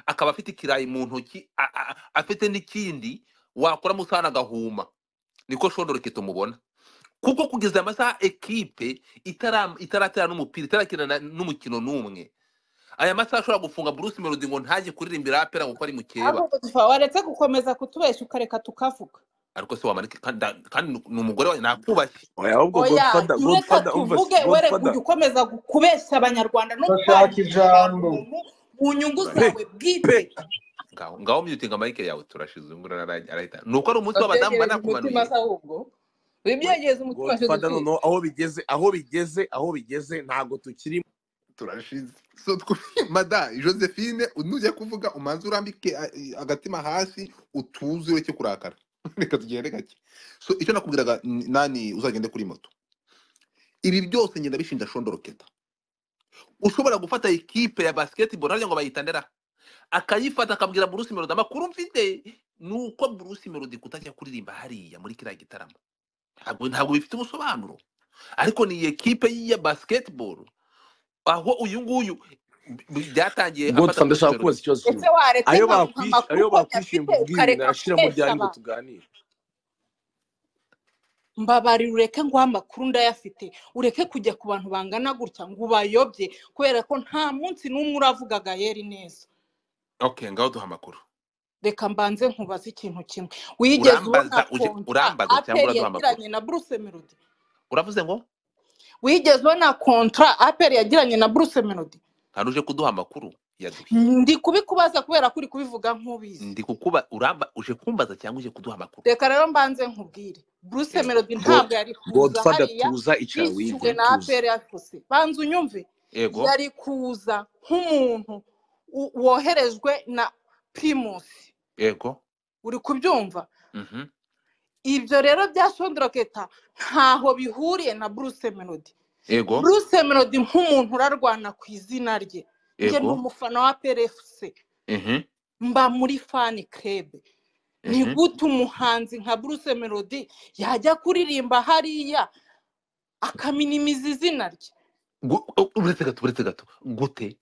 akaba afite ikirayi mu ntoki a- a- a- afite n'ikindi wakora mu sana agahuma niko shondoroke tumubona kuko kugeza amasaha ekipe itara- itaratera n'umupira itarakina na- n'umukino n'umwe aya masaha ashobora gufunga bruce melody ngo ntajye kuririmbira apera kuko ari mukeba ahubwo dufa waretse gukomeza kutubeshya ukareka tukavuga ariko se wamanike kandi kandi ni umugore wawe nakubashye oya ahubwo oya godfather reka godfather umva tuvuge were godfather kujya ukomeza gu- kubeshya abanyarwanda no Ndashaka kwangiza abantu ijambo. mu nyungu pe zawe pe bwite ngaho ngaho myutinga marike yawe turashize ubu ngubu arahita arahita. ni uko ari umunsi w'abadamu babyegereze umutima banakumanuye se ahubwo wibyegereze umutima cyo godfather dutwite noneho aho bigeze aho bigeze aho bigeze ntabwo tukiri turashize so tw- mada josephine nujya kuvuga umanze urambike a- i- agatima hasi utuze ureke kurakara reka tugende gake so icyo nakubwiraga n- nani uzagende kuri moto ibi byose ngenda bishinja shondoroketa ushobora gufata ikipe ya basketball nabyo ngo bayitandera akayifata akabwira bruce melody amakuru mfite ni uko bruce melody kutajya kuririmba hariya muri kiriya gitaramo ntabwo ntabwo bifite ubusobanuro ariko ni ikipe ya basketball aho uyu nguyu b- b- byatangiye afata godfather bruce ndashaka melody kubaza ese ikibazo kimwe waretse ayo nkaguha bakwishyuye amakuru ayo uko bakwishyuye nyafite ngo ubwire ukareka narashira mu kubeshya byanyu ngo abantu tuganire mbabarira ureke ngo amakuru ndayafite ureke kujya ku bantu bangana gutya ngo ubayobye kubera ko nta munsi n'umwe uravugaga yeri neza okay ngaho duha amakuru reka mbanze nkubaze ikintu kimwe wigeze ubona urambaza uje konta urambaza cyangwa aperi uraduha amakuru yagiranye na bruce melody uravuze ngo wigeze ubona kontra aperi yagiranye na bruce melody hari uje kuduha amakuru yaduhe ndi kubikubaza kubera ko uri kubivuga nk'ubizi ndi kukuba uramba uje kumbaza cyangwa uje kuduha amakuru reka rero mbanze nkubwire bruce yes melody god ntabwo yari kuza godfather hariya tuza icara yishyuwe wige na tuza aperi yavuse banza unyumve yego yari kuza nk'umuntu u- woherejwe na primusi yego uri kubyumva mhm ibyo rero bya shondoroketa ntaho bihuriye na bruce melody yego bruce melody nk'umuntu urarwana ku izina rye njye ni yego umufana wa prfc mhm mba muri fani krebe ni mhm gute umuhanzi nka bruce melody yajya kuririmba hariya akaminimiza izina rye Gu- u- uretse gato uretse gato gute reka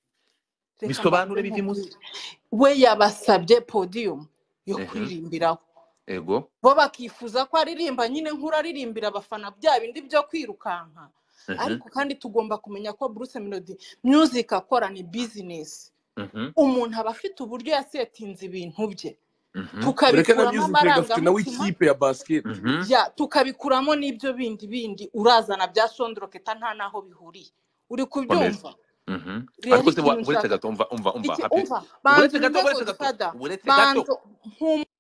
mbanze bisobanure bive munsi nkubwire we yabasabye podiyumu yo mhm kuririmbiraho yego bo bakifuza ko aririmba nyine nk'uraririmbira abafana bya bindi byo kwirukanka mhm ariko kandi tugomba kumenya ko Bruce Melody music akora ni business mhm umuntu aba afite uburyo yasetinze ibintu bye mhm ureke na tukabikuramo music gafite nawe amarangamutima ikipe ya basket mhm ya tukabikuramo n'ibyo bindi bindi urazana bya shondoroketa nta n'aho bihuriye uri komeza kubyumva mhm rero ariko se wa- ikintu uretse nshaka gato umva umva umva iki hape umva banza uretse gato unyumve uretse gato godifada uretse gato banza nkumve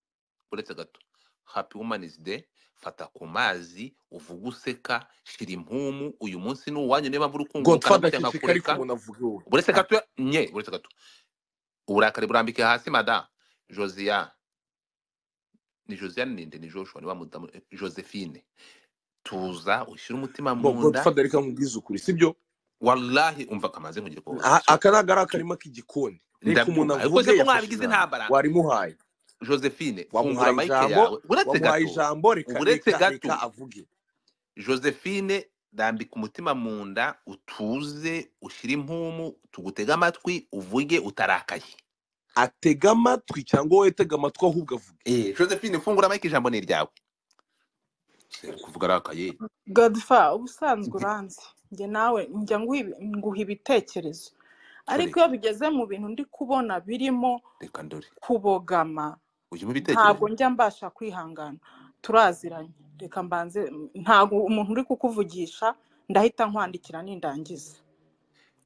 uretse gato happy women's day fata ku mazi uvuge useka shira impumu uyu munsi ni uwanyu niba mpamvu uri kungurukana godfather gutya akishika nkakureka ariko umuntu avuga iwe uretse gato nye uretse gato uburakari burambike hasi mada josiane ni josiane ninde ni joshua ni wa mudamu eh, josephine tuza ushyire umutima bo mu nda godfather reka nkubwize ukuri sibyo wallahi umva kamaze nkugira ko Aha, so aka ni agari tu- akarima k'igikoni reka umuntu ndabyumva ariko avuge se ko yafashe mwabigize ijambo intambara warimuhaye josephine fungura wamuhaye mike ijambo yawe uretse wamuhaye gato ijambo reka uretse reka gato reka avuge josephine rambika umutima mu nda utuze ushyire impumu tugutege amatwi uvuge utarakaye atega amatwi cyangwa wowe atega amatwi ahubwo avuge Eh, josephine fungura mike ijambo ni iryawe Se, uri kuvuga arakaye godifa ubusanzwe uranzi njye nawe njya nguha ibi- nguha ibitekerezo ariko dore iyo bigeze mu bintu ndi kubona birimo reka ndore kubogama ujyemo ntabwo ibitekerezo njya mbasha kwihangana turaziranye reka mbanze ntabwo umuntu uri kukuvugisha ndahita nkwandikira nindangiza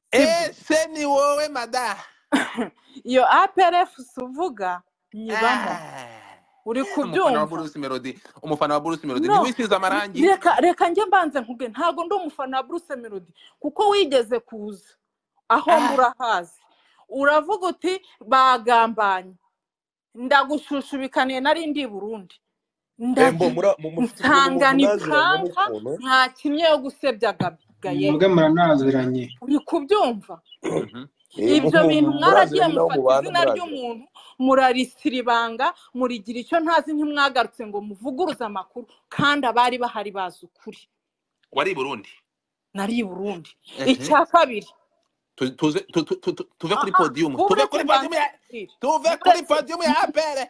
sibyo ese ni wowe mada iyo aprfc uvuga nyibamo Ah, uri umufana wa kubyumva bruce melody umufana wa bruce melody no ntiwisize amarangi reka reka njye mbanze nkubwe ntabwo ndi umufana wa bruce melody kuko wigeze kuza aho mba Ah, urahazi uravuga uti bagambanye ndagushushubikaniye nari ndi i burundi embo ndavuga mura- mu- mufite ukuntu mu- nsangana munaziranye ipranka n'ukuntu nta kimwe yo gusebya gayeri mwebwe muranaziranye uri kubyumva mhm, eh, ibyo muku- bintu muraziye mwaragiye n'aho mufata mubana izina muraziranye ry'umuntu murarisira ibanga murigira icyo ntazi ntimwagarutse ngo muvuguruze amakuru kandi abari bahari bazi ukuri wari i burundi nari i burundi Mhm, icya kabiri Tu- tuze- tu- tu- tu- tu- tuve kuri Ah, ah, podium wowe tuve uretse kuri mbanze podium ya mbabwire. tuve Uretse- kuri podium ya apere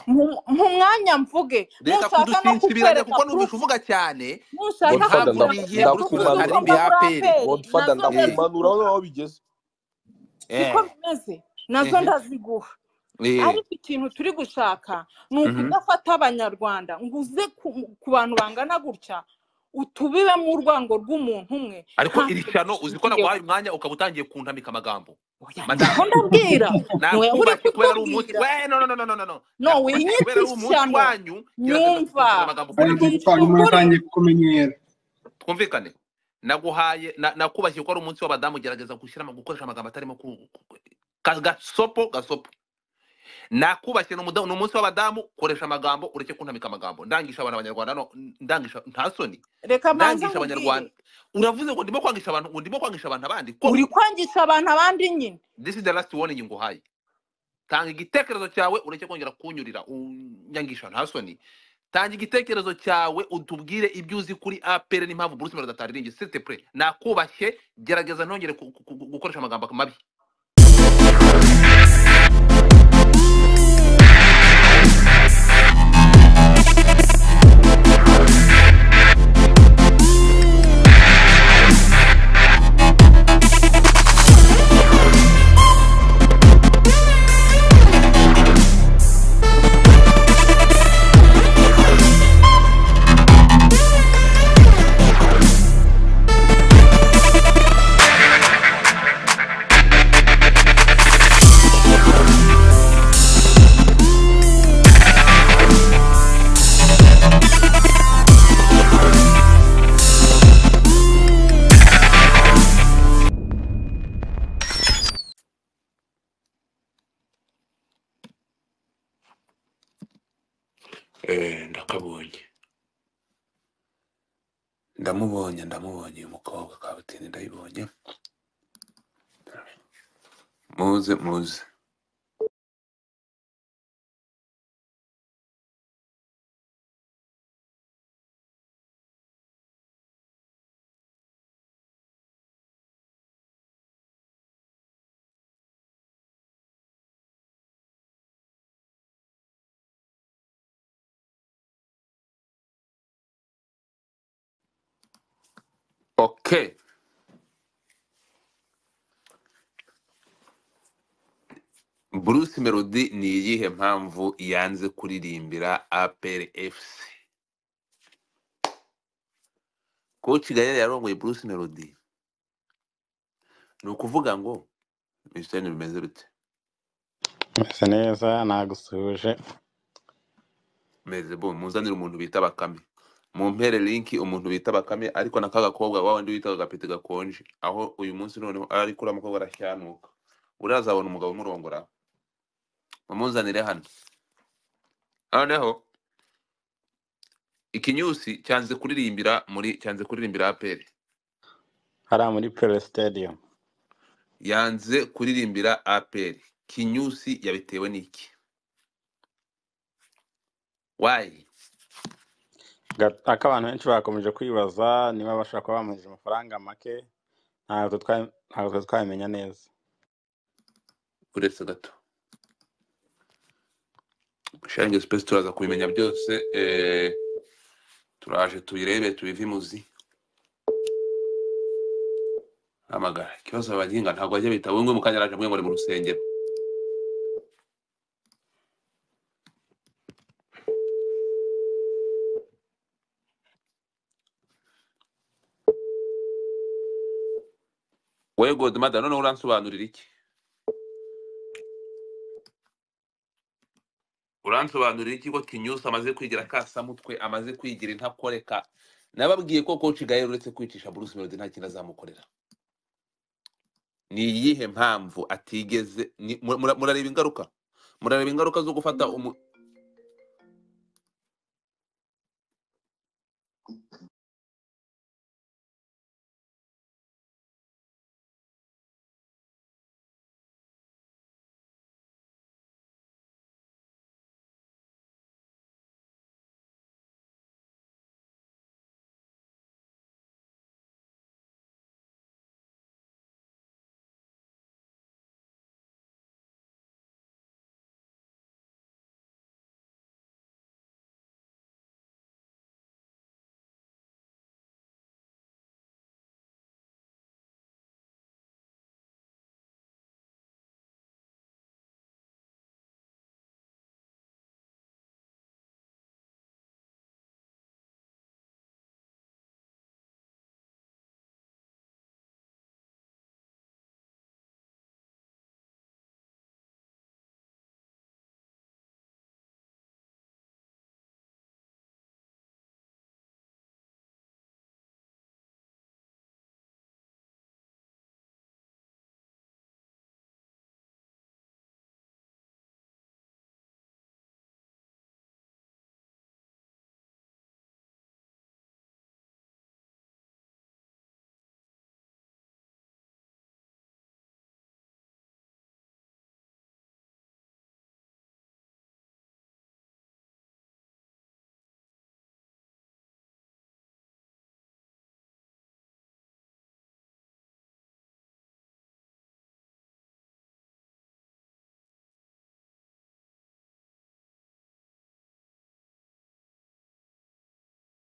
Mu- mu mwanya mvuge reka nushaka no kudusinsibiranya kukwereka kuko numvise proof, uvuga cyane nushaka Godfather, ntabwo ndakuma- nigiye kukwereka proof gusubiza y'uko ndakumanura. karindwi mba ya muri aperi APR, godfather nazo ndaziguha. ndakumanura aho waba bigeze siko bimeze nazo Mhm. ndaziguha ariko ikintu turi gushaka ni Mhm. ukudafata abanyarwanda ngo uze ku- ku bantu bangana gutya utubibemo urwango rw'umuntu umwe ariko ntabwo iri shano uzi ko bishingiyeho. naguhaye umwanya ukaba utangiye kuntamika amagambo Oya, Madame. niko ndabwira niwe uri nakubashye kubera ari umunsi kutubwira we no no no no no no no no nakubashye kubera ari winyita umunsi ishyano wanyu gerageza Nyumva. kunsoma amagambo bari ukoresheje gutwara Ukuri. umutangiye kumenyera twumvikane naguhaye na- nakubashye ko ari umunsi w'abadamu gerageza gushyira ama- gukoresha amagambo atarimo ku- ku- ku- ka- gasopo gasopo nakubashye ni umudamu- ni umunsi w'abadamu koresha amagambo ureke kuntamika amagambo ndangisha abantu abanyarwanda no ndangisha nta soni reka mbanze ndangisha abanyarwanda nkubwire uravuze ngo ndimo kwangisha abantu ngo ndimo kwangisha abantu abandi ko uri kwangisha abantu abandi nyine this is the last warning nguhaye tanga igitekerezo cyawe ureke kongera kunyurira unyangisha nta soni tanga igitekerezo cyawe utubwire ibyo uzi kuri apr n'impamvu bruce melody atariringi site pre nakubashye gerageza ntongere ku- ku- ku- gukoresha amagambo mabi ndakabonye ndamubonye ndamubonye uyu mukobwa kabatini ndayibonye muze muze okay bruce melody ni iyihe mpamvu yanze kuririmbira apr fc kuko kigali yarongoye bruce melody ni ukuvuga ngo ibisitani bimeze bite Mese neza nagusuhuje meze bo muzanire umuntu bita bakame mumpere linki umuntu bita bakame ariko na ka gakobwa wa wundi witaga agapete gakonje aho uyu munsi noneho ari kuri mukobwa arashyanuka uriya azabona umugabo umurongora mumuzanire hano noneho ikinyusi cyanze kuririmbira muri cyanze kuririmba aperi hariya muri pere stadium yanze kuririmbira aperi kinyusi yabitewe n'iki wayi Ga- ako abantu benshi bakomeje kwibaza niba bashobora kuba bamuheje amafaranga make ntabwo twa- ntabwo twari twabimenya neza uretse gato sharingi sipesi turaza kubimenya byose eh, turaje tubirebe tubive imuzi hamagara ikibazo abaginga ntabwo bajya bita bumwe mu kanya araje mwe ngo ni mu rusengero wowe godmada noneho uransobanurira iki uransobanurira iki ko kinyusi amaze kwigira kasamutwe amaze kwigira intakoreka nababwiye ko koci gaye uretse kwicisha bruce melody nta kintu azamukorera ni iyihe mpamvu atigeze ni- mura- mura- murareba ingaruka murareba ingaruka zo gufata umu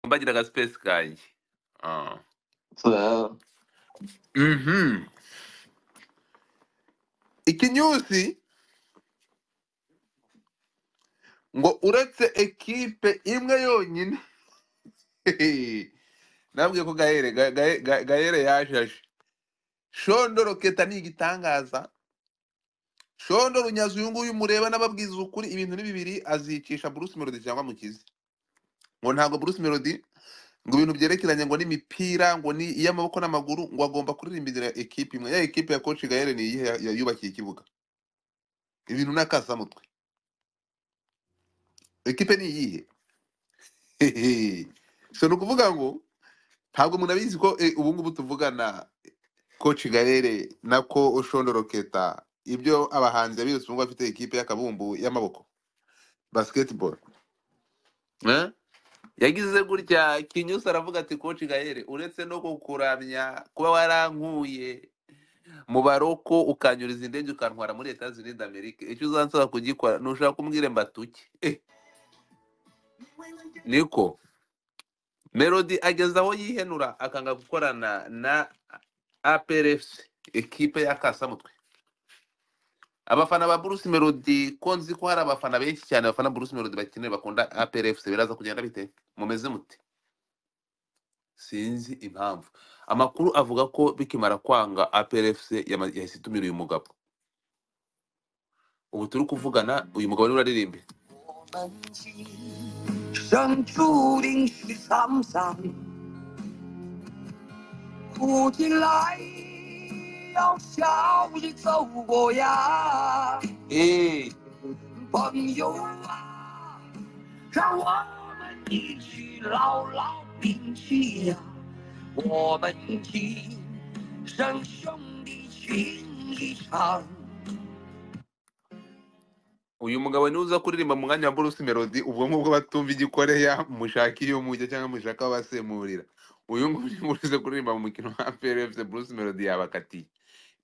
mbagira agasipesi kanjye Ah. Mhm. ikinyusi ngo uretse ekipe imwe yonyine nabwiye ko gahere Ga- Ga- Ga- gahere yajaje shondoro keta ni igitangaza shondoro nyazi uyu nguyu mureba n'ababwiza ukuri ibintu ni bibiri azicisha bruce melody cyangwa mukizi ngo ntabwo bruce melody ngo ibintu byerekeranye ngo n'imipira ngo ni iy'amaboko n'amaguru ngo agomba kuririmbira ekipe imwe ya ekipe ya coach gahere ni iyihe ya- yubakiye ikibuga ibintu n'akasamutwe ekipe ni iyihe Hehe. so ni ukuvuga ngo ntabwo munabizi ko eh, ubu ngubu tuvugana coach Garere nako Oshondo Keta ibyo abahanzi abirusi bumva bafite ekipe y'akabumbu y'amaboko basketball eh? yagize gutya kinyusi aravuga ati koci gahere uretse no kukuramya kuba warankuye mu baroko ukanyuriza indege ukantwara muri leta zunze amerika icyo uzansaba kugikora nushaka kumbwire mbatuke eh, niko melody ageze aho yihenura akanga gukorana na aprfc ekipe y'akasamutwe abafana ba bruce melody ko nzi ko hari abafana benshi cyane bafana bruce melody bakeneye bakunda aprfc biraza kugenda bite mumeze mute sinzi impamvu amakuru avuga ko bikimara kwanga aprfc yama- yahise itumira uyu mugabo ubu turi kuvugana uyu mugabo niwe uraririmbe 想注定是沧桑，苦尽来要笑着走过呀。哎，朋友啊，让我们一起牢牢铭记呀、啊。我们今生兄弟情一场。 uyu mugabo niwe uza kuririmba mu mwanya wa Bruce Melody ubwo ngubwo batumva igikoreya mushaka iyo mujya cyangwa mushaka abasemurira uyu nguyu niwe uza kuririmba mu mukino wa APRFC Bruce Melody yabakatiye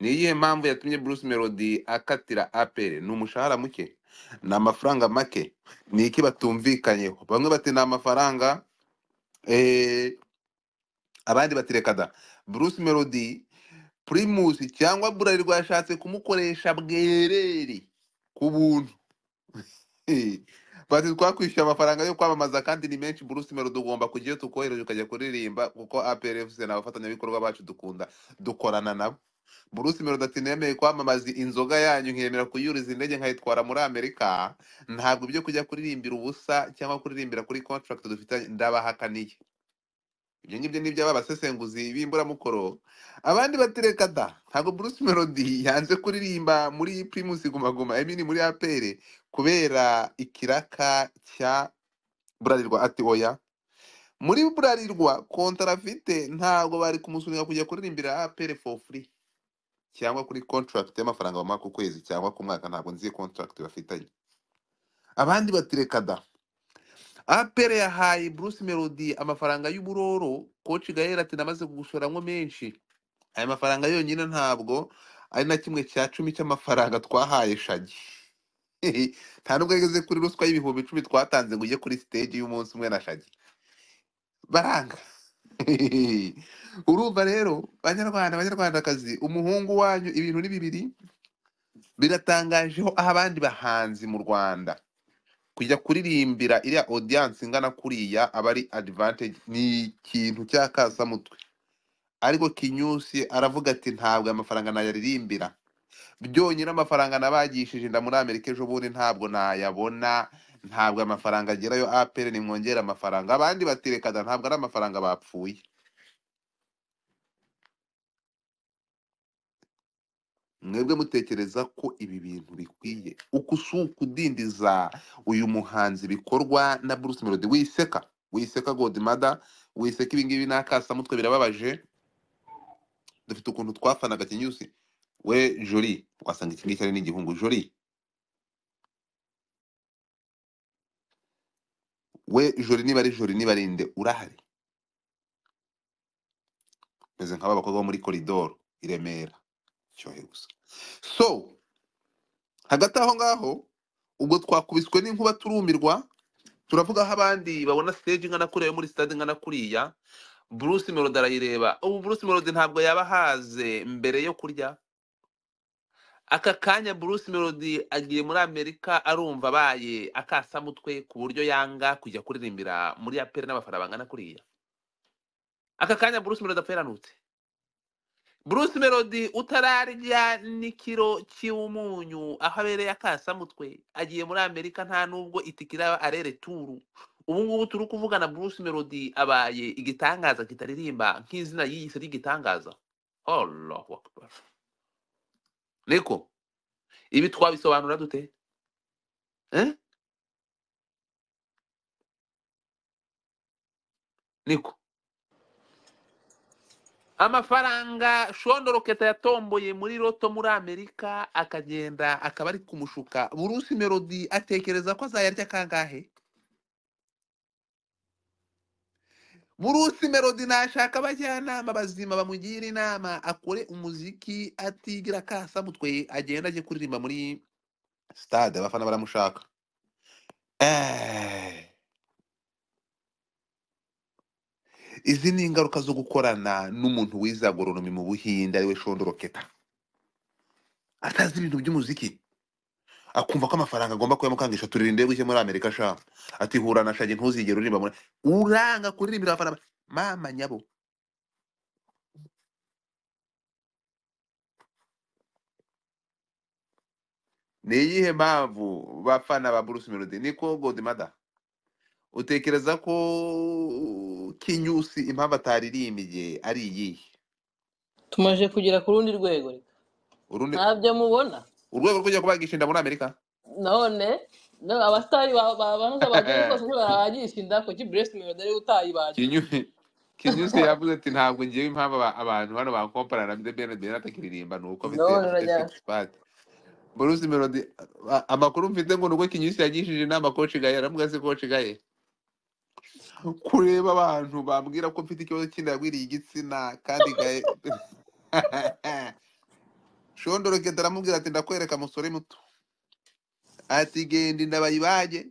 ni iyihe mpamvu yatumye Bruce Melody akatira APR ni umushahara muke ni amafaranga make ni iki batumvikanyeho bamwe bati ni amafaranga eh, abandi bati reka da Bruce Melody Primus cyangwa Bralirwa yashatse kumukoresha bwerere ku buntu Eh, bati twakwishyuye amafaranga yo kwamamaza kandi ni menshi Bruce Melody ugomba kujyayo tukohereje ukajya kuririmba kuko APRFC ni abafatanyabikorwa bacu dukunda dukorana nabo Bruce Melody ati nemeye kwamamaza inzoga yanyu nkemera kuyuriza indege nkayitwara muri Amerika ntabwo ibyo kujya kuririmbira ubusa cyangwa kuririmbira kuri contract dufitanye ndabahakaniye ibyo ngibyo ni by'abasesenguzi b'imburamukoro abandi batereka da ntabwo Bruce Melody yanze kuririmba muri Primus Guma Guma I mean muri APR kubera ikiraka cya Burarirwa ati oya muri Burarirwa kontara afite ntabwo bari kumusunika kujya kuririmbira APR for free cyangwa kuri contract y'amafaranga bamuha ku kwezi cyangwa ku mwaka ntabwo nzi contract bafitanye abandi batereka da APR yahaye Bruce Melody amafaranga y'uburoro coach Gael ati namaze kugushoramwo menshi aya mafaranga yonyine ntabwo ari na kimwe cya cumi cy'amafaranga twahaye shagi nta nubwo yageze kuri ruswa y'ibihumbi icumi twatanze ngo ujye kuri stage y'umunsi umwe na shagi baranga urumva rero banyarwanda banyarwandakazi umuhungu wanyu ibintu ni bibiri biratangajeho aho abandi bahanzi mu rwanda kujya kuririmbira iriya audience ingana kuriya aba ari advantage ni ikintu cy'akasamutwe ariko kinyusi aravuga ati ntabwo aya mafaranga nayaririmbira byonyine amafaranga nabagishije inda muri amerika ejo bundi ntabwo nayabona ntabwo aya mafaranga agerayo apr nimwongere amafaranga abandi batirekana ntabwo ari amafaranga bapfuye mwebwe mutekereza ko ibi bintu bikwiye uku si ukudindiza uyu muhanzi bikorwa na bruce melody wiseka wiseka godimada wiseka ibingibi n'akasamutwe birababaje dufite ukuntu twafanaga kinyusi we jori wasanga iki ngiki ari n'igihungu jori we jori niba ari jori niba ari nde urahari meze nk'aba bakobwa bo muri koridoro i remera cyohe gusa so hagati aho ngaho ubwo twakubiswe n'inkuba turumirwa turavuga aho abandi babona stage ingana kuriya yo muri stade ingana kuriya bruce melody arayireba ubu bruce melody ntabwo yaba ahaze mbere yo kurya aka kanya bruce melody agiye muri amerika arumva abaye akasamutwe ku buryo yanga kujya kuririmbira muri aperi n'abafana bangana kuriya aka kanya bruce melody apfa yaranutse bruce melody utararya n'ikiro cy'umunyu aho abereye akasamutwe agiye muri amerika nta nubwo itike iraba arere turu ubu ngubu turi kuvugana bruce melody abaye igitangaza kitaririmba nk'izina y'iyi si ry'igitangaza allahu akbar niko ibi twabisobanura dute eh? niko amafaranga shondoroketa yatomboye muri roto muri amerika akagenda akaba ari kumushuka burusi melody atekereza ko azayarya kangahe burusi melody nashaka abajyanama bazima bamugira inama akore umuziki atigira akasa mutwe agenda ajye kuririmba muri stade abafana baramushaka Eh, izi ni ingaruka zo gukorana n'umuntu wize agoronomi mu buhinde ariwe shondoroketa atazi ibintu by'umuziki akumva ko amafaranga agomba kuyamukangisha turirinde buke muri amerika sha ati hura na shage ntuzigere uririmba muri uranga kuririmbira abafana ba- mama nyabo ni iyihe mpamvu bafana ba bruce melody niko godmada utekereza ko kinyusi impamvu ataririmbiye ari iyihe tumaze kugera ku rundi rwego reka urundi ntabyo mubona urwego rwo kujya kubagisha inda muri amerika none no, abasitari ba- ba- bahoze bageze rwose ntibarabagisha inda kuki buresi melodi ariwe utayibaga kinyusi kinyusi yavuze ati ntabwo ngewe impamvu aba- abantu hano bakomparana na ben ben atakiririmba ni uko afite none afite urajya six pack Bruce Melody a- amakuru mfite ngo nubwo Kinyusi yagishije inama coach Gaye aravuga se coach Gaye kureba abantu bambwira ko mfite ikibazo cy'indagwiriye igitsina kandi Gaye Shondoro Keta aramubwira ati ndakwereka musore muto ati genda inda bayibage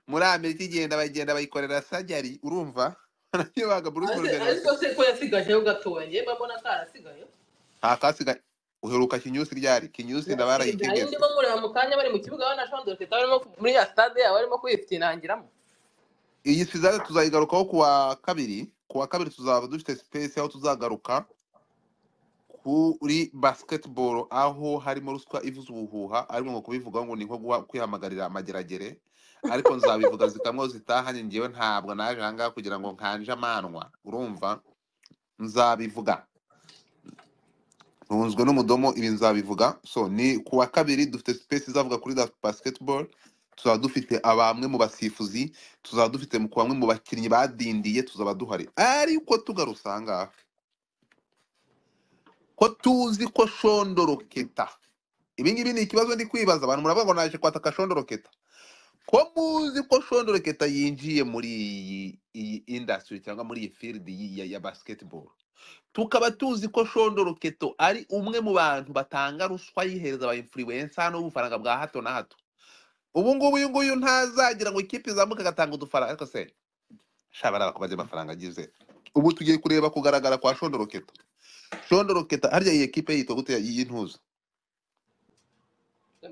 muri Amerika igenda bagenda bayikorera sajari urumva arakibaga Bruce Ariko Melody ariko aribagwa se ko yasigajeho gatoya njyewe mbona ko arasigaye nta kasigaye uheruka Kinyusi ryari Kinyusi nda nari barayitegetse ndimo mureba mu kanya bari mu kibuga bana shondora teta barimo muri ya stade yabo barimo kwifinangiramo iyi sizare tuzayigarukaho ku wa kabiri ku wa kabiri tuzaba dufite space aho tuzagaruka kuri basketball aho harimo ruswa ivuza ubuhuha ariko ngo kubivuga ngo ni nko guha- kwihamagarira amageragere ariko nzabivuga zikamwe zitahanye ngewe ntabwo naje ahangaha kugira ngo nkanje amanwa urumva nzabivuga ntunzwe n'umudomo ibi nzabivuga so ni ku wa kabiri dufite space izavuga kuri that basketball tuzaba dufite abamwe mu basifuzi tuzaba dufite mu- ku bamwe mu bakinnyi badindiye tuzaba duhari ariko tugarutse ahangaha ko tuzi ko shondoroketa ibi ngibi ni ikibazo ndi kwibaza abantu muravuga ngo naje kwataka shondoroketa ko muzi ko shondoroketa yinjiye muri iyi iyi industry cyangwa muri iyi field yi- ya, ya basketball tukaba tuzi ko shondoroketo ari umwe mu bantu batanga ruswa yihereza aba influencer hano ubufaranga bwa hato na hato ubu ngubu uyu nguyu ntazagira ngo ikipe izamuke agatanga udufaranga ariko se sha bariya bakubaze amafaranga agize ubu tugiye kureba kugaragara kwa shondoroketa shondoroketa harya iyi ekipe yitwa gute y'intuza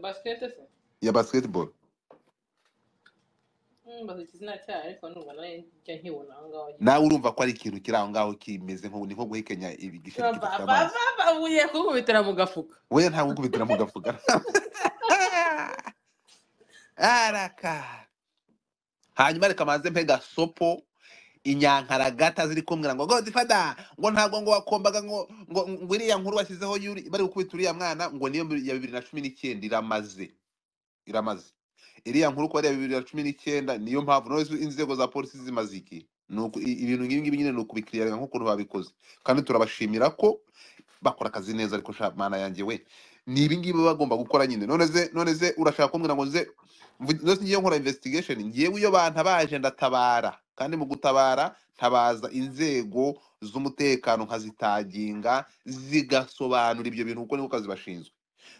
basikete se ya basketball Hmm, mbaza izina cyayo ariko numva nayo njya nkibona aho ngaho nyine nawe urumva ko ari ikintu kiri aho ngaho kimeze nko ni nko guhekenya ibi- igisheri Ba- kidafite ba- ba- amazi ba- ba- ugiye kukubitira mu gafuka we ntabwo ukubitira mu gafuka araka hanyuma reka maze mpega sopo inyankaragata ziri kumbwira ngo godifada ngo ntabwo ngo wakombaga ngo ngo ngo iriya nkuru washyizeho yuri bari gukubita uriya mwana ngo niyo ya bibiri na cumi n'icyenda iramaze iramaze iriya nkuru ko ari iya bibiri na cumi n'icyenda niyo mpamvu noneho inzego za polisi zimaze iki ni uku- i- ibintu nk'ibi ngibi nyine ni ukubikiriyanga nk'ukuntu babikoze kandi turabashimira ko bakora akazi neza ariko sha mana yanjye we ni ibi ngibi baba bagomba gukora nyine none ze none ze urashaka kumbwira ngo nze mvu- none se ngiye nkora investigation ngewe iyo bantabaje ndatabara kandi mu gutabara ntabaza inzego z'umutekano nkazitaginga zigasobanura ibyo bintu kuko niko kazi bashinzwe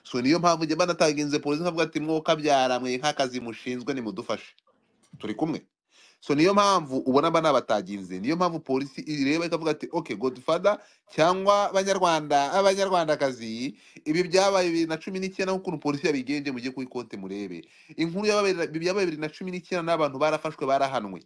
so niyo mpamvu njye mba nataginze polisi nkavuga ati mwokabyara mwe nk'akazi mushinzwe nimudufashe turi kumwe so niyo mpamvu ubona aba ni abatagize niyo mpamvu polisi ireba ikavuga ati ok godfather cyangwa abanyarwanda abanyarwandakazi ibi byabaye bibiri na cumi n'icyenda nk'ukuntu polisi yabigenje mujye kuri konti murebe inkuru yabaye byabaye bibiri na cumi n'icyenda n'abantu barafashwe barahanwe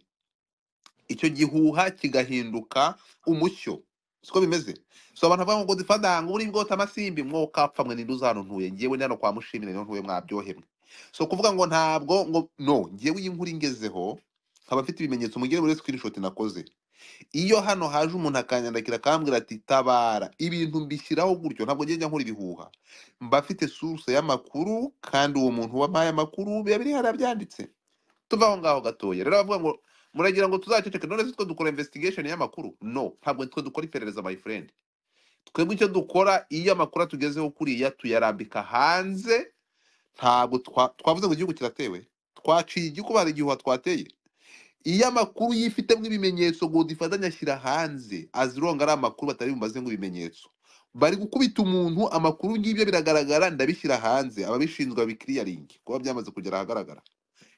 icyo gihuha kigahinduka umucyo siko bimeze so abantu bavuga ngo godfather ngo uri bwota amasimbi mwokapfa mwe ninde uzana ntuye ngewe ndi hano kwa mushimire niho ntuye mwabyohemwe so kuvuga ngo ntabwo ngo no ngewe iyi nkuru ingezeho nkaba afite ibimenyetso mugere muri screenshot nakoze iyo hano haje umuntu akanyandakira akambwira ati tabara ibintu mbishyiraho gutyo ntabwo ngenda nkora ibihuha mba afite source y'amakuru kandi uwo muntu wampaye amakuru biba biri hariya byanditse tuve aho ngaho gatoya rero bavuga ngo muragira ngo tuzaceceke none se twe dukora investigation y'amakuru no ntabwo twe dukora iperereza my friend twebwe icyo dukora iyo amakuru atugezeho kuriya tuyarambika hanze ntabwo twa- twavuze ngo igihugu kiratewe twaciye igikuba hari igihuha twateye iyo amakuru yifitemo ibimenyetso godifatanya ashyira hanze azironga ari amakuru batari bumaze nk'ibimenyetso bari gukubita umuntu amakuru ngibyo biragaragara ndabishyira hanze ababishinzwe babikiriyaringi kuba byamaze kugera ahagaragara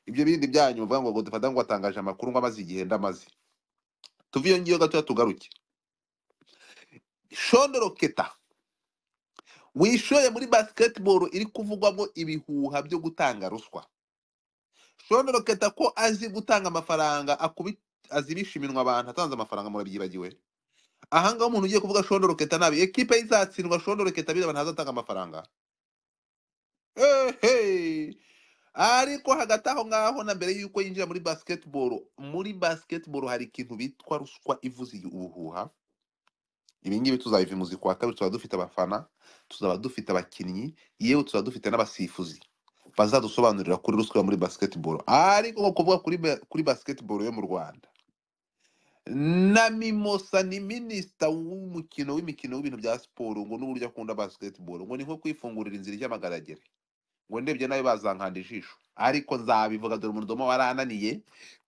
ibyo bindi byanyu bavuga ngo godifata ngo atangaje amakuru ngo amaze igihe ndamaze tuve iyo ngiyo gatoya tugaruke shondoro keta wishoye muri basketball iri kuvugwamo ibihuha byo gutanga ruswa shondoro keta ko azi gutanga amafaranga akubi azi bishiminwa abantu atanze amafaranga murabyibagiwe aha ngaho umuntu ugiye kuvuga shondoro keta nabi ekipe ye izatsindwa shondoro keta biriya ntazatanga amafaranga eheee ariko hagati aho ngaho na mbere y'uko yinjira muri basketball muri basketball hari ikintu bitwa ruswa ivuze ubuhuha ibi ngibi tuzabivimuzi kwa kabiri tuzaba dufite abafana tuzaba dufite abakinnyi yewe tuzaba dufite n'abasifuzi bazadusobanurira kuri ruswa yo muri basketball ariko nko kuvuga kuri, ba- kuri basketball yo mu rwanda na mimosa ni minisita w'umukino w'imikino w'ibintu bya siporo ngo n'uburyo akunda basketball ngo ni nko kwifungurira inzira ijya amagaragere ngo ndebye nawe bazankanda ijisho ariko nzabivuga dore umurudoma warananiye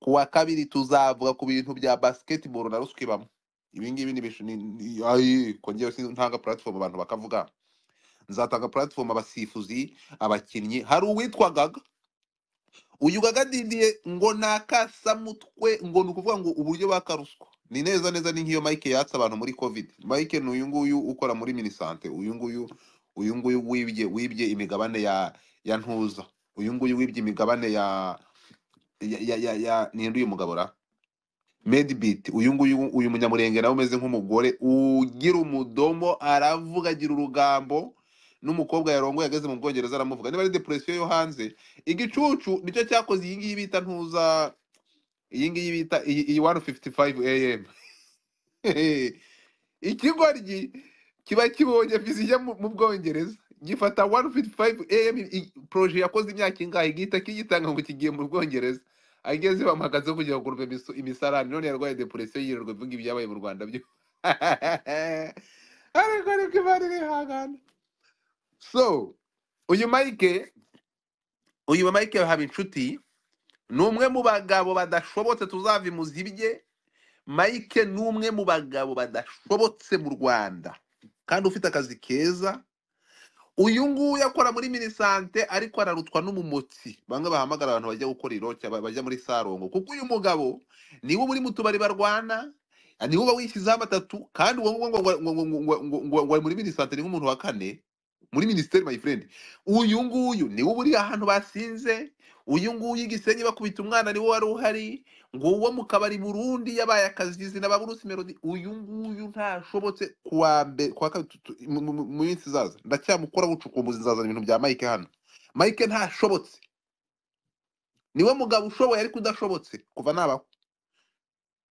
ku wa kabiri tuzavuga ku bintu bya basketball na ruswa ibamo ibi ngibi ni ibishu- ni- ni- ayi, ko ngewe ntanga platform abantu bakavuga nzatanga platform abasifuzi abakinnyi hari uwitwa gaga uyu gaga didiye ngo ni akasamutwe ngo ni ukuvuga ngo uburyo bakaruswa ni neza neza ni nk'iyo mike yatse abantu muri covid mike ni uyu nguyu ukora muri minisante uyu nguyu uyu nguyu wibye wibye imigabane ya ya ntuza uyu nguyu wibye imigabane ya ya ya, ya, ya ninde uyu mugabo ra medibit uyu nguyu uyu munyamurenge nawe umeze nk'umugore ugira umudomo aravuga agira urugambo n'umukobwa yarongoye ageze mu bwongereza aramuvuga niba ari depresiyo yo hanze igicucu nicyo cyakoze iyi ngiyi bita ntuza iyi ngiyi bita iyi iyi 155 am ikigoryi kiba kibonye vizi ijya mu mu bwongereza gifata 155 am i- proje yakoze imyaka ingahe gihita kiyitanga ngo kigiye mu bwongereza ageze bamuhagazeho kugira ngo urumve imisu- imisarane none yarwaye depresiyo yirirwa ivuga ibyabaye mu rwanda byo ariko ariko imana irihangana so uyu mike uyu mike haba inshuti ni umwe mu bagabo badashobotse tuzava imuzi ibye mike ni umwe mu bagabo badashobotse mu rwanda kandi ufite akazi keza uyu nguyu akora muri minisante ariko ararutwa n'umumotsi bamwe bahamagara abantu bajya gukora iroke ba- bajya muri sarongo kuko uyu mugabo niwe uri mu tubari barwana niwe uba wishyizeho amatatu kandi uwo nguwo ngo- ngo- ngo- ngo- ngo- ngo- ngo- ngo ari muri minisante ni nk'umuntu wa kane muri minisiteri my friend uyu nguyu niwe uba uri ahantu basinze uyu nguyu i gisenyi bakubita umwana niwe wari uhari ngo uwo mu kabari burundi yabaye akazizi na baburusi melody uyu nguyu ntashobotse kuwa mbere kuwa kabiri tu- tu- mu mu- mu- mu minsi izaza ndacyamukora bucukumbuzi nzazana ibintu bya mike hano mike ntashobotse niwe mugabo ushoboye ariko udashobotse kuva nabaho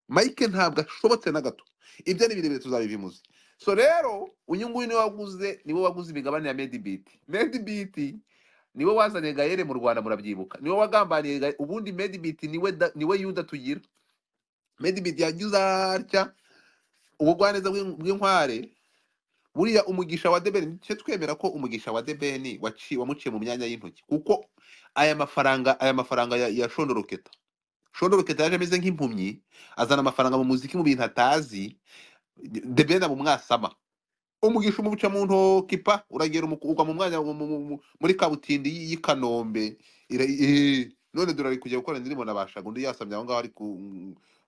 mike ntabwo ashobotse na gato ibyo ni birebire tuzabivimuzi so rero uyu nguyu niwe waguze niwe waguze imigabane ya medibiti medibiti niwe wazanye gayere mu rwanda murabyibuka niwe wagambaniye Gaye- ubundi medibiti niwe da- niwe yuda tugira medibiti yagize atya ubugwaneza bw'in- bw'inkware buriya umugisha wa debeni nicyo twemera ko umugisha wa debeni waci- wamuciye mu myanya y'intoki kuko aya mafaranga aya mafaranga ya, ya shondoroketa shondoroketa yaje ameze nk'impumyi azana amafaranga mu muziki mu bintu atazi debeni amumwasama umugisha umuca mu ntoki pa uragera umuku- ugwa mu mwanya mu- mu- mu- mu- muri kabutindi y'i kanombe none dore ari kujya gukora indirimbo na bashaga undi yasamye aho ngaho ari ku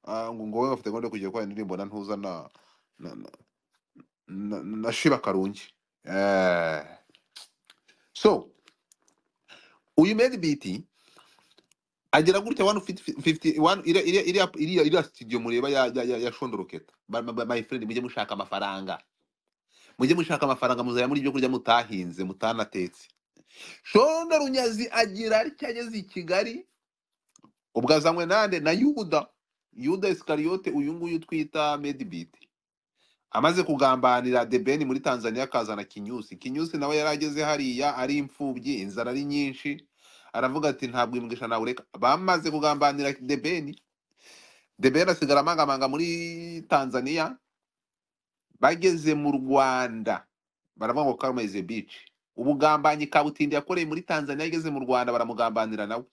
ah, ngo ngo wowe bafite gahunda yo kujya gukora indirimbo na ntuza na na, na, na, na shiba karungi eh. so uyu made biti agera gutya 151 iriya iriya iriya iriya studio mureba ya ya, ya, ya shondoroketa Ba- ba- ba- my friend mujye mushaka amafaranga mujye mushaka amafaranga muzaya muri ibyo kurya mutahinze mutanatetse shono runyazi agira atya ageze i kigali ubwo azanywe nande na yuda yuda isikariyote uyu nguyu twita medibiti amaze kugambanira debeni muri tanzania akazana kinyusi kinyusi nawe yari ageze hariya ari imfubyi inzara ari nyinshi aravuga ati ntabwo imigisha nawe ureka bamaze kugambanira debeni debeni asigara amangamanga muri tanzania bageze mu rwanda baravuga ngo karma is a bitch ubugambanyi kabutindi yakoreye muri tanzania ageze mu rwanda baramugambanira nawe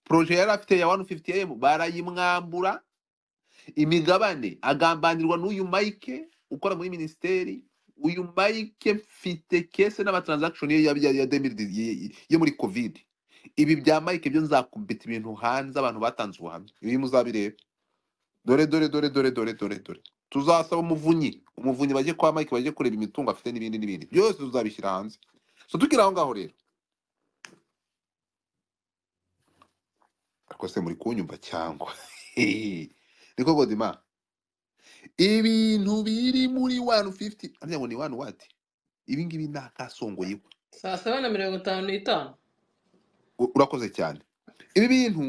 proje yari afite ya 150m barayimwambura imigabane agambanirwa n'uyu Mike ukora muri minisiteri uyu Mike mfite kese n'amatransaction ye ya, ya, ya 2010 ye- ye- yo muri covid ibi bya Mike byo nzakubita ibintu hanze abantu batanze ubuhamya ibi muzabireba dore dore dore dore dore dore dore tuzasaba umuvunyi umuvunyi bajye kwa Mike bajye kureba imitungo afite n'ibindi n'ibindi byose tuzabishyira hanze so tukiri aho ngaho rero ariko se muri kunyumva cyangwa niko Godima ibintu biri muri 150 arya ngo ni 1 what ibi ngibi ni akasongoye saa saba na mirongo itanu n'itanu U- urakoze cyane ibi bintu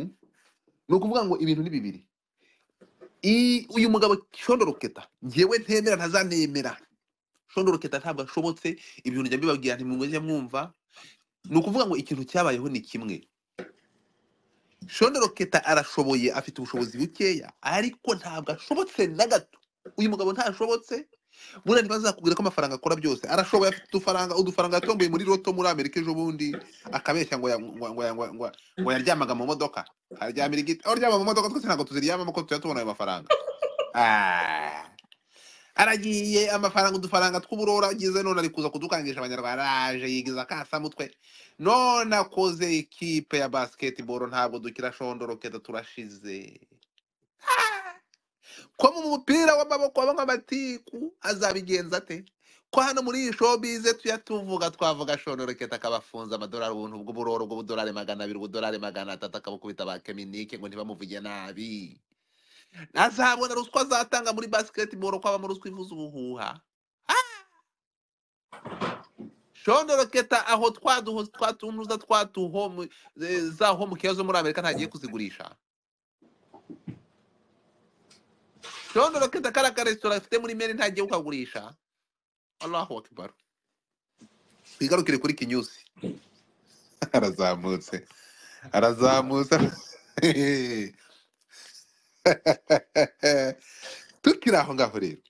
ni ukuvuga ngo ibintu ni bibiri I- uyu mugabo shondoroketa ngewe ntemera ntazanemera shondoroketa ntabwo ashobotse ibintu njya mbibabwira ntimumujya mwumva ni ukuvuga ngo ikintu cyabayeho ni kimwe shondoroketa arashoboye afite ubushobozi bukeya ariko ntabwo ashobotse na gato uyu mugabo ntashobotse buriya ntibazakubwira ko amafaranga akora byose arashoboye afite udufaranga udufaranga yatomboye muri roto muri amerika ejo bundi akabeshya ngo ya- ngo ngo ngo ngo ngo yaryamaga mu modoka aryamira igiti aho aryama mu modoka twese ntabwo tuziryamamo ko tujya tubona ayo mafaranga Ah. aragiye amafaranga udufaranga tw'uburora agize none ari kuza kudukangisha abanyarwanda araje yigiza akasa mutwe none akoze ikipe ya basketball ntabwo dukira shondoroketa turashize ko mu mupira w'amaboko habamo amatiku azabigenza ate ko hano muri iyi showbize tujya tuvuga twavuga shonoroketa akabafunza amadolari ubuntu bw'uburoro bw'ubudolari magana abiri ubudolari magana atatu akabukubita ba keminike ngo ntibamuvuge nabi azabona ruswa azatanga muri basketball ko abamo ruswa ivuza ubuhuha shonoroketa aho twaduho twatunuza twatuho mu- eh, za homukeya zo muri amerika ntagiye kuzigurisha shonoroketa kariya karesitora afite muri meri ntagiye kukagurisha Allahu Akbar. Twigarukire kuri Kinyusi. Arazamutse. Arazamutse. Tukiri aho ngaho rero.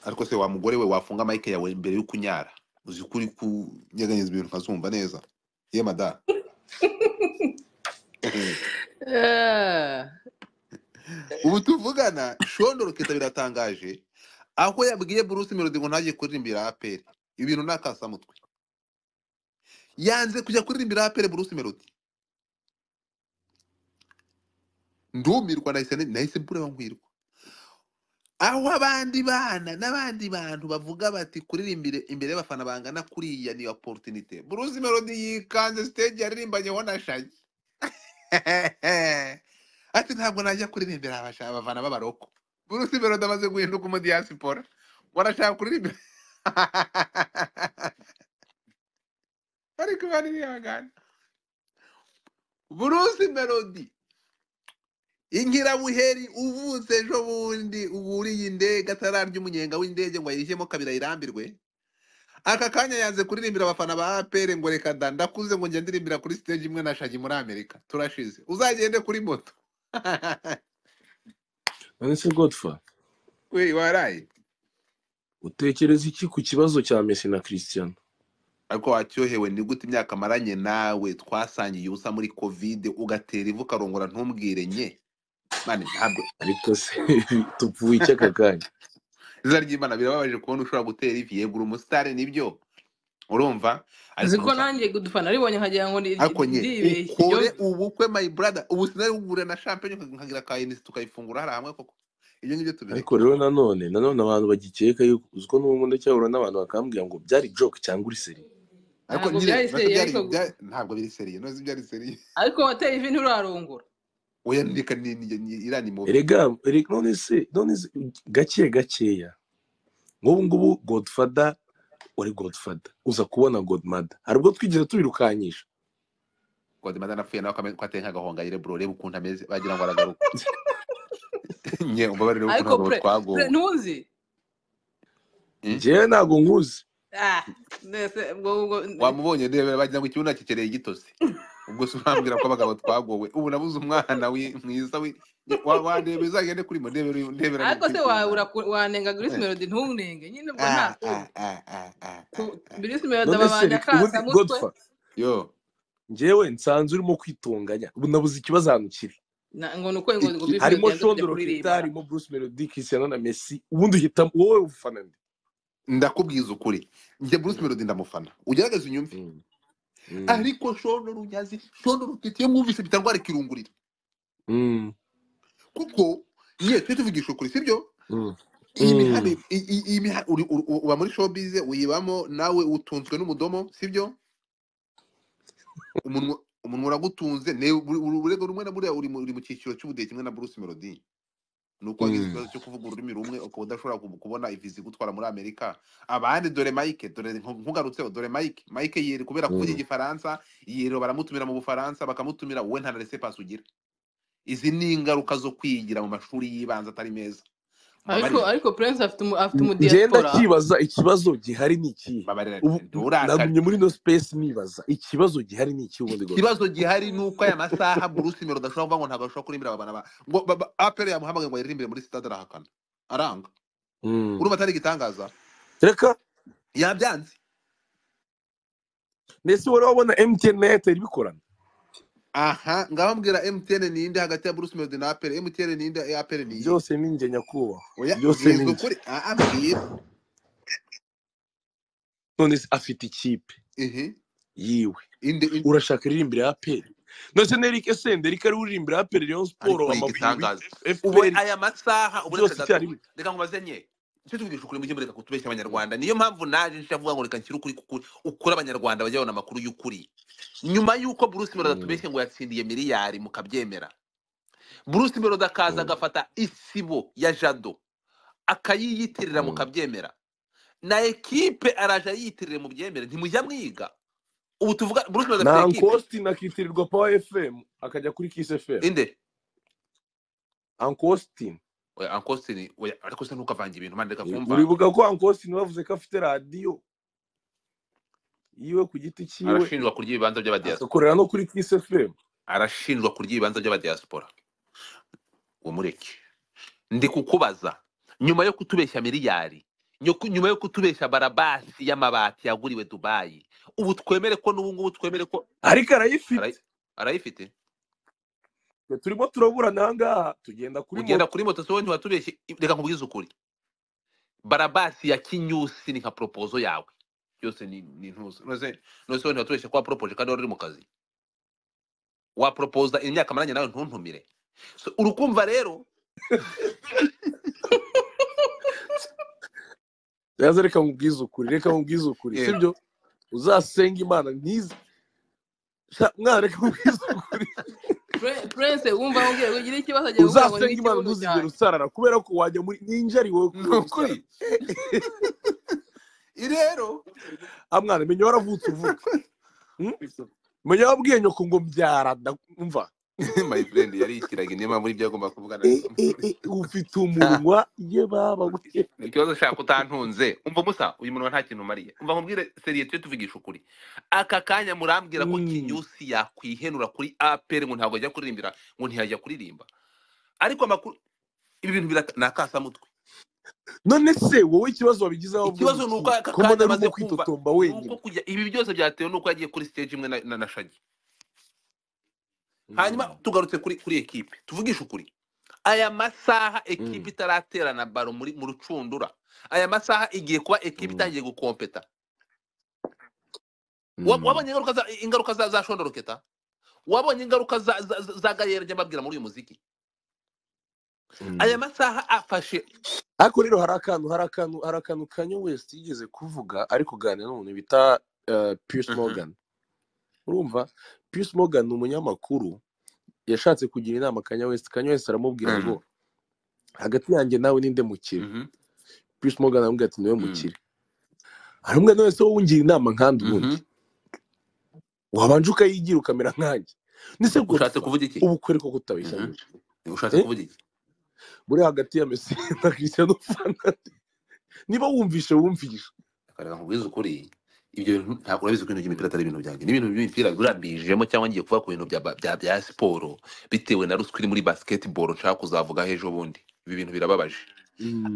Ariko se wa mugore we wafunga mike yawe mbere yo kunyara. Uzi kuri kunyeganyeza ibintu nkazumva neza. Ye mada. Ubu tuvugana shondoro kita biratangaje. Aho yabwiye Bruce Melody ngo ntajye kuririmbira APR. Ibintu nakasamutwe. Yanze kujya kuririmbira APR Bruce Melody. Ndumirwa nahise nahise mbura nkwirwa. aho abandi bana n'abandi bantu bavuga bati kuririmbire imbere y'abafana bangana kuriya ni opportunité Bruce Melody yikanze stage yaririmbanyeho na Shaggy ati ntabwo najya kuririmbira abasha- abafana b'abaroko Bruce Melody amaze guhinduka umudiyasipora barashaka kuririmbira bari kubaririmbana Bruce Melody Inkirabuheri uvutse ejo bundi uburiye indege atararya umunyenga w'indege ngo ayishyemo kabiri ayirambirwe aka kanya yanze kuririmbira abafana ba APR ngo reka da ndakuze ngo njye ndirimbira kuri stage imwe na Shaggy muri Amerika turashize uzagende kuri moto none se godfa we waraye utekereza iki ku kibazo cya mesi na christian ariko wacyohewe ni gute imyaka maranye nawe twasangiye ubusa muri covid ugatera ivu ukarongora ntumbwire nye mani ntabwo ariko se tupfuye iki aka kanya izina ry'imana birababaje kubona ushobora gutera ivi yegura umusitari nibyo urumva uzi ariko ko musa nanjye gudufana ribonye nkagira ngo ndi- ariko nye ndibeshye iyo ukore ubukwe my brother ubu sinabigura na champagne nkagira ka NS tukayifungura hariya hamwe koko ibyo ngibyo ariko tubireke rero nanone nanone abantu bagikeka yuko uziko n'ubundi cyahura n'abantu bakambwira ngo byari joke cyangwa uri seri ariko ntabwo nyine byari nacyo seriye byari ariko bya- ntabwo biri seriye nose byari seriye ariko wateye ivi nturarongora oya ndeka ni ni- ni- iriya ni mubi erega erega none se none se gake gakeya nk'ubu ngubu godfather wari godfather uza kubona godmother hari ubwo twigeze tubirukanyisha kodimada napfuye nawe akame- ko ateye nk'agahongayire bro reba ukuntu ameze wagira ngo aragaruka nye umbabarire ukuntu ariko abagabo pure pure twagowe ntuzi Mm? njyewe ntabwo nkuzi ah mbese ubwo ubwo wamubonye ndebe bagira ngo ikibuno akikereye igitose ubwo se urambwira ko abagabo twagowe ubu nabuze umwana wi- mwiza wi- wa- wandebeza agende kuri mo ndebera uyu- ndebera ariko se n'ibipipiri wa- byanjye ura- wanenga Grace Melody ntunenge nyine ubwo nta Ah, ah, ah, ah, ah, ah, ku- ah. Grace Melody none se ababanya reka- ubundi akasamutwe godfather yo njyewe nsanze urimo kwitunganya ubu nabuze ikibazo ahantu kiri na- ngo ni uko ngo iki ngo Grace Melody harimo yanze kujya shondoro keta kuririmba harimo bruce melody cristiano na messi ubundi uhitamo wowe ufana nde ndakubwiza ukuri njye bruce melody ndamufana ugerageze unyumve Mm, mm, ariko shondoro unyazi shondoro ufite iyo mwumvise bitangwara ikirungurira mm, kuko niye tujye tuvugisha ukuri sibyo mm, iyi mihanda mm, i- i- iyi miha- uri- uri- uba muri showbiz uyibamo nawe utunzwe n'umudomo sibyo umunwa umunwa uragutunze ne buri- buri- urego rumwe na buriya uri mu uri mu cyiciro cy'ubudehe kimwe na Bruce Melody ni uko wagize mm. ikibazo cyo kuvuga ururimi rumwe ukaba udashobora ku- kubona iviza igutwara muri Amerika abandi dore Mike dore nku- nkugarutseho dore Mike Mike yeri kubera kuvuga Mm. igifaransa yero baramutumira mu Bufaransa bakamutumira wowe nta na laissez-passer ugira izi ni ingaruka zo kwigira mu mashuri y'ibanze atari meza ariko mbabarira ariko Prince afite umu afite umu ngenda diaspora cyibaza ikibazo gihari ni ikihe mbabarira ubu nturakare nagumye muri no space nibaza ikibazo gihari ni ikihe ubundi godfather ikibazo gihari ni uko aya masaha Bruce Melody adashobora kuvuga ngo ntabwo ashobora kurimbira abana ba ngo ba- ba- apele yamuhamagaye ngo ayiririmbire muri sitade arahakana aranga Mm. urumva atari igitangaza reka yabyanze ndetse wowe wabona mtn na airtel bikorana aha ngaho mbwira MTN ninde hagati ya Bruce Melody na apele MTN ninde ya apele niye byose ni njye nyakubahwa oya byose ni bwiza njye ukuri aha mbwira none se afite ikipe ihi yiwe inde in- urashaka iririmbira ya peri nose nerike sende rike ari uririmbira ya peri rayon ariko siporo ni amavubi igitangaza ubu fpr aya masaha uburekere byose gato icyarimwe reka nkubaze nye icyo tuvugisha ukuri mujye mureka kutubeshya Mm. abanyarwanda niyo mpamvu naje nje avuga ngo reka nshyire ukuri kukuri ukuri abanyarwanda bajye babona amakuru y'ukuri nyuma y'uko Bruce Melody Mm, atubeshye ngo yatsindiye miliyari mukabyemera Bruce Melody akaza mm, agafata isibo ya Jado akayiyitirira mm. mukabyemera na ekipe araje ayiyitirira mu byemere ntimujya mwiga ubu tuvuga Bruce Melody afite na ekipe ankostin akitirirwa power fm akajya kuri kiss fm inde ankostin oya Uncle Austin, oya ariko se ntukavange ibintu manda reka kumva uribuka ko ankostin bavuze ko afite radiyo yiwe ku giti cyiwe arashinjwa kurya ibibanza by'abadiaspora agakorera no kuri kiss fm arashinjwa kurya ibibanza by'abadiaspora umureke ndi kukubaza nyuma yo kutubeshya miliyari nyoku- nyuma yo kutubeshya barabasi y'amabati yaguriwe dubayi ubu twemere ko n'ubu ngubu twemere ko ariko Arayi- arayifite arayifite Twe turimo turaburana ahangaha tugenda kuri ugenda moto kuri moto sowe ntiwatubeshye I- reka nkubwize ukuri barabasi ya kinyusi ni nka propozo yawe byose ni ni ntuzi none none sowe ntiwatubeshye ko waporopoje kandi wari uri mu kazi waporopoza imyaka maranye nawe ntuntumire so, urukumva rero yaza reka nkubwize ukuri reka nkubwize ukuri eh, sibyo uzasenga imana ntize Sha- mwana reka nkubwize ukuri Pre- Prince wumva wongeye kugira ikibazo agiye kuvuga ngo ni uzasenga imana ikibuno ntuzigere cyanjye usarara kubera ko wajya muri ninjari wowe ni kubera ukuri usarara I rero ah mwana menya waravutse uvuka Hmm? menya wabwiye nyoko ngo mbyara ndumva my friend yari ikiragi niyo mpamvu n'ibyo yagomba kuvugana ufite umunwa ye baba we ni ikibazo ushaka utantunze umva musa uyu munwa nta kintu umariye umva nkubwire seriye tujye tuvugisha ukuri aka kanya murambwira ko Hmm. kinyusi yakwihenura kuri apr ngo ntabwo ajya kuririmbira ngo ntiyajya kuririmba ariko amakuru ibi bintu biraka- ni akasamutwe none se wowe ikibazo wabigizeho wavuga ngo ikibazo ni uko iki aka ko mbona kanya arimo amaze kumva kwitotomba ni uko wenyine kujya ibi byose byatewe n'uko yagiye kuri stage imwe na, na, na shagi hanyuma Hmm. tugarutse kuri kuri ekipe tuvugishe ukuri aya masaha ekipe Hmm. itaraterana baro muri mu rucundura aya masaha igiye kuba ekipe Hmm. itangiye gukompeta Wa- wabonye ingaruka za ingaruka za, za shondoro keta wabonye ingaruka za, za, za za gayera ry'amabwira muri uyu muziki aya masaha afashe ariko rero hari akantu hari akantu hari akantu kanye wesiti yigeze kuvuga ari kuganira n'umuntu bita eh, Piers Mhm. Morgan urumva Piers Morgan ni umunyamakuru yashatse kugira inama kanye wesiti kanye wesiti aramubwira ngo Mhm. hagati yanjye nawe ninde mukire Mhm. Piers Morgan aramubwira ati niwe Mhm. mukire aramubwira nawe se wowe ungira inama nkandi ubundi Mhm. wabanje ukayigira ukamera nkanjye nise ushatse godfather kuvuga iki ubu kwereka ko utabeshya Mhm. nyine ushatse Eh? kuvuga iki muri hagati ya Messi na Cristiano Ronaldo niba wumvishe wumvishe akareba nkubwize ukuri ibyo bintu ntabwo urabizi ko ibintu by'imipira atari ibintu byanjye n'ibintu by'imipira birambijemo cyangwa ngiye kuvuga ku bintu bya, ba- bya, bya siporo bitewe na ruswa iri muri basketball nshaka kuzavuga ejo bundi ibi bintu birababaje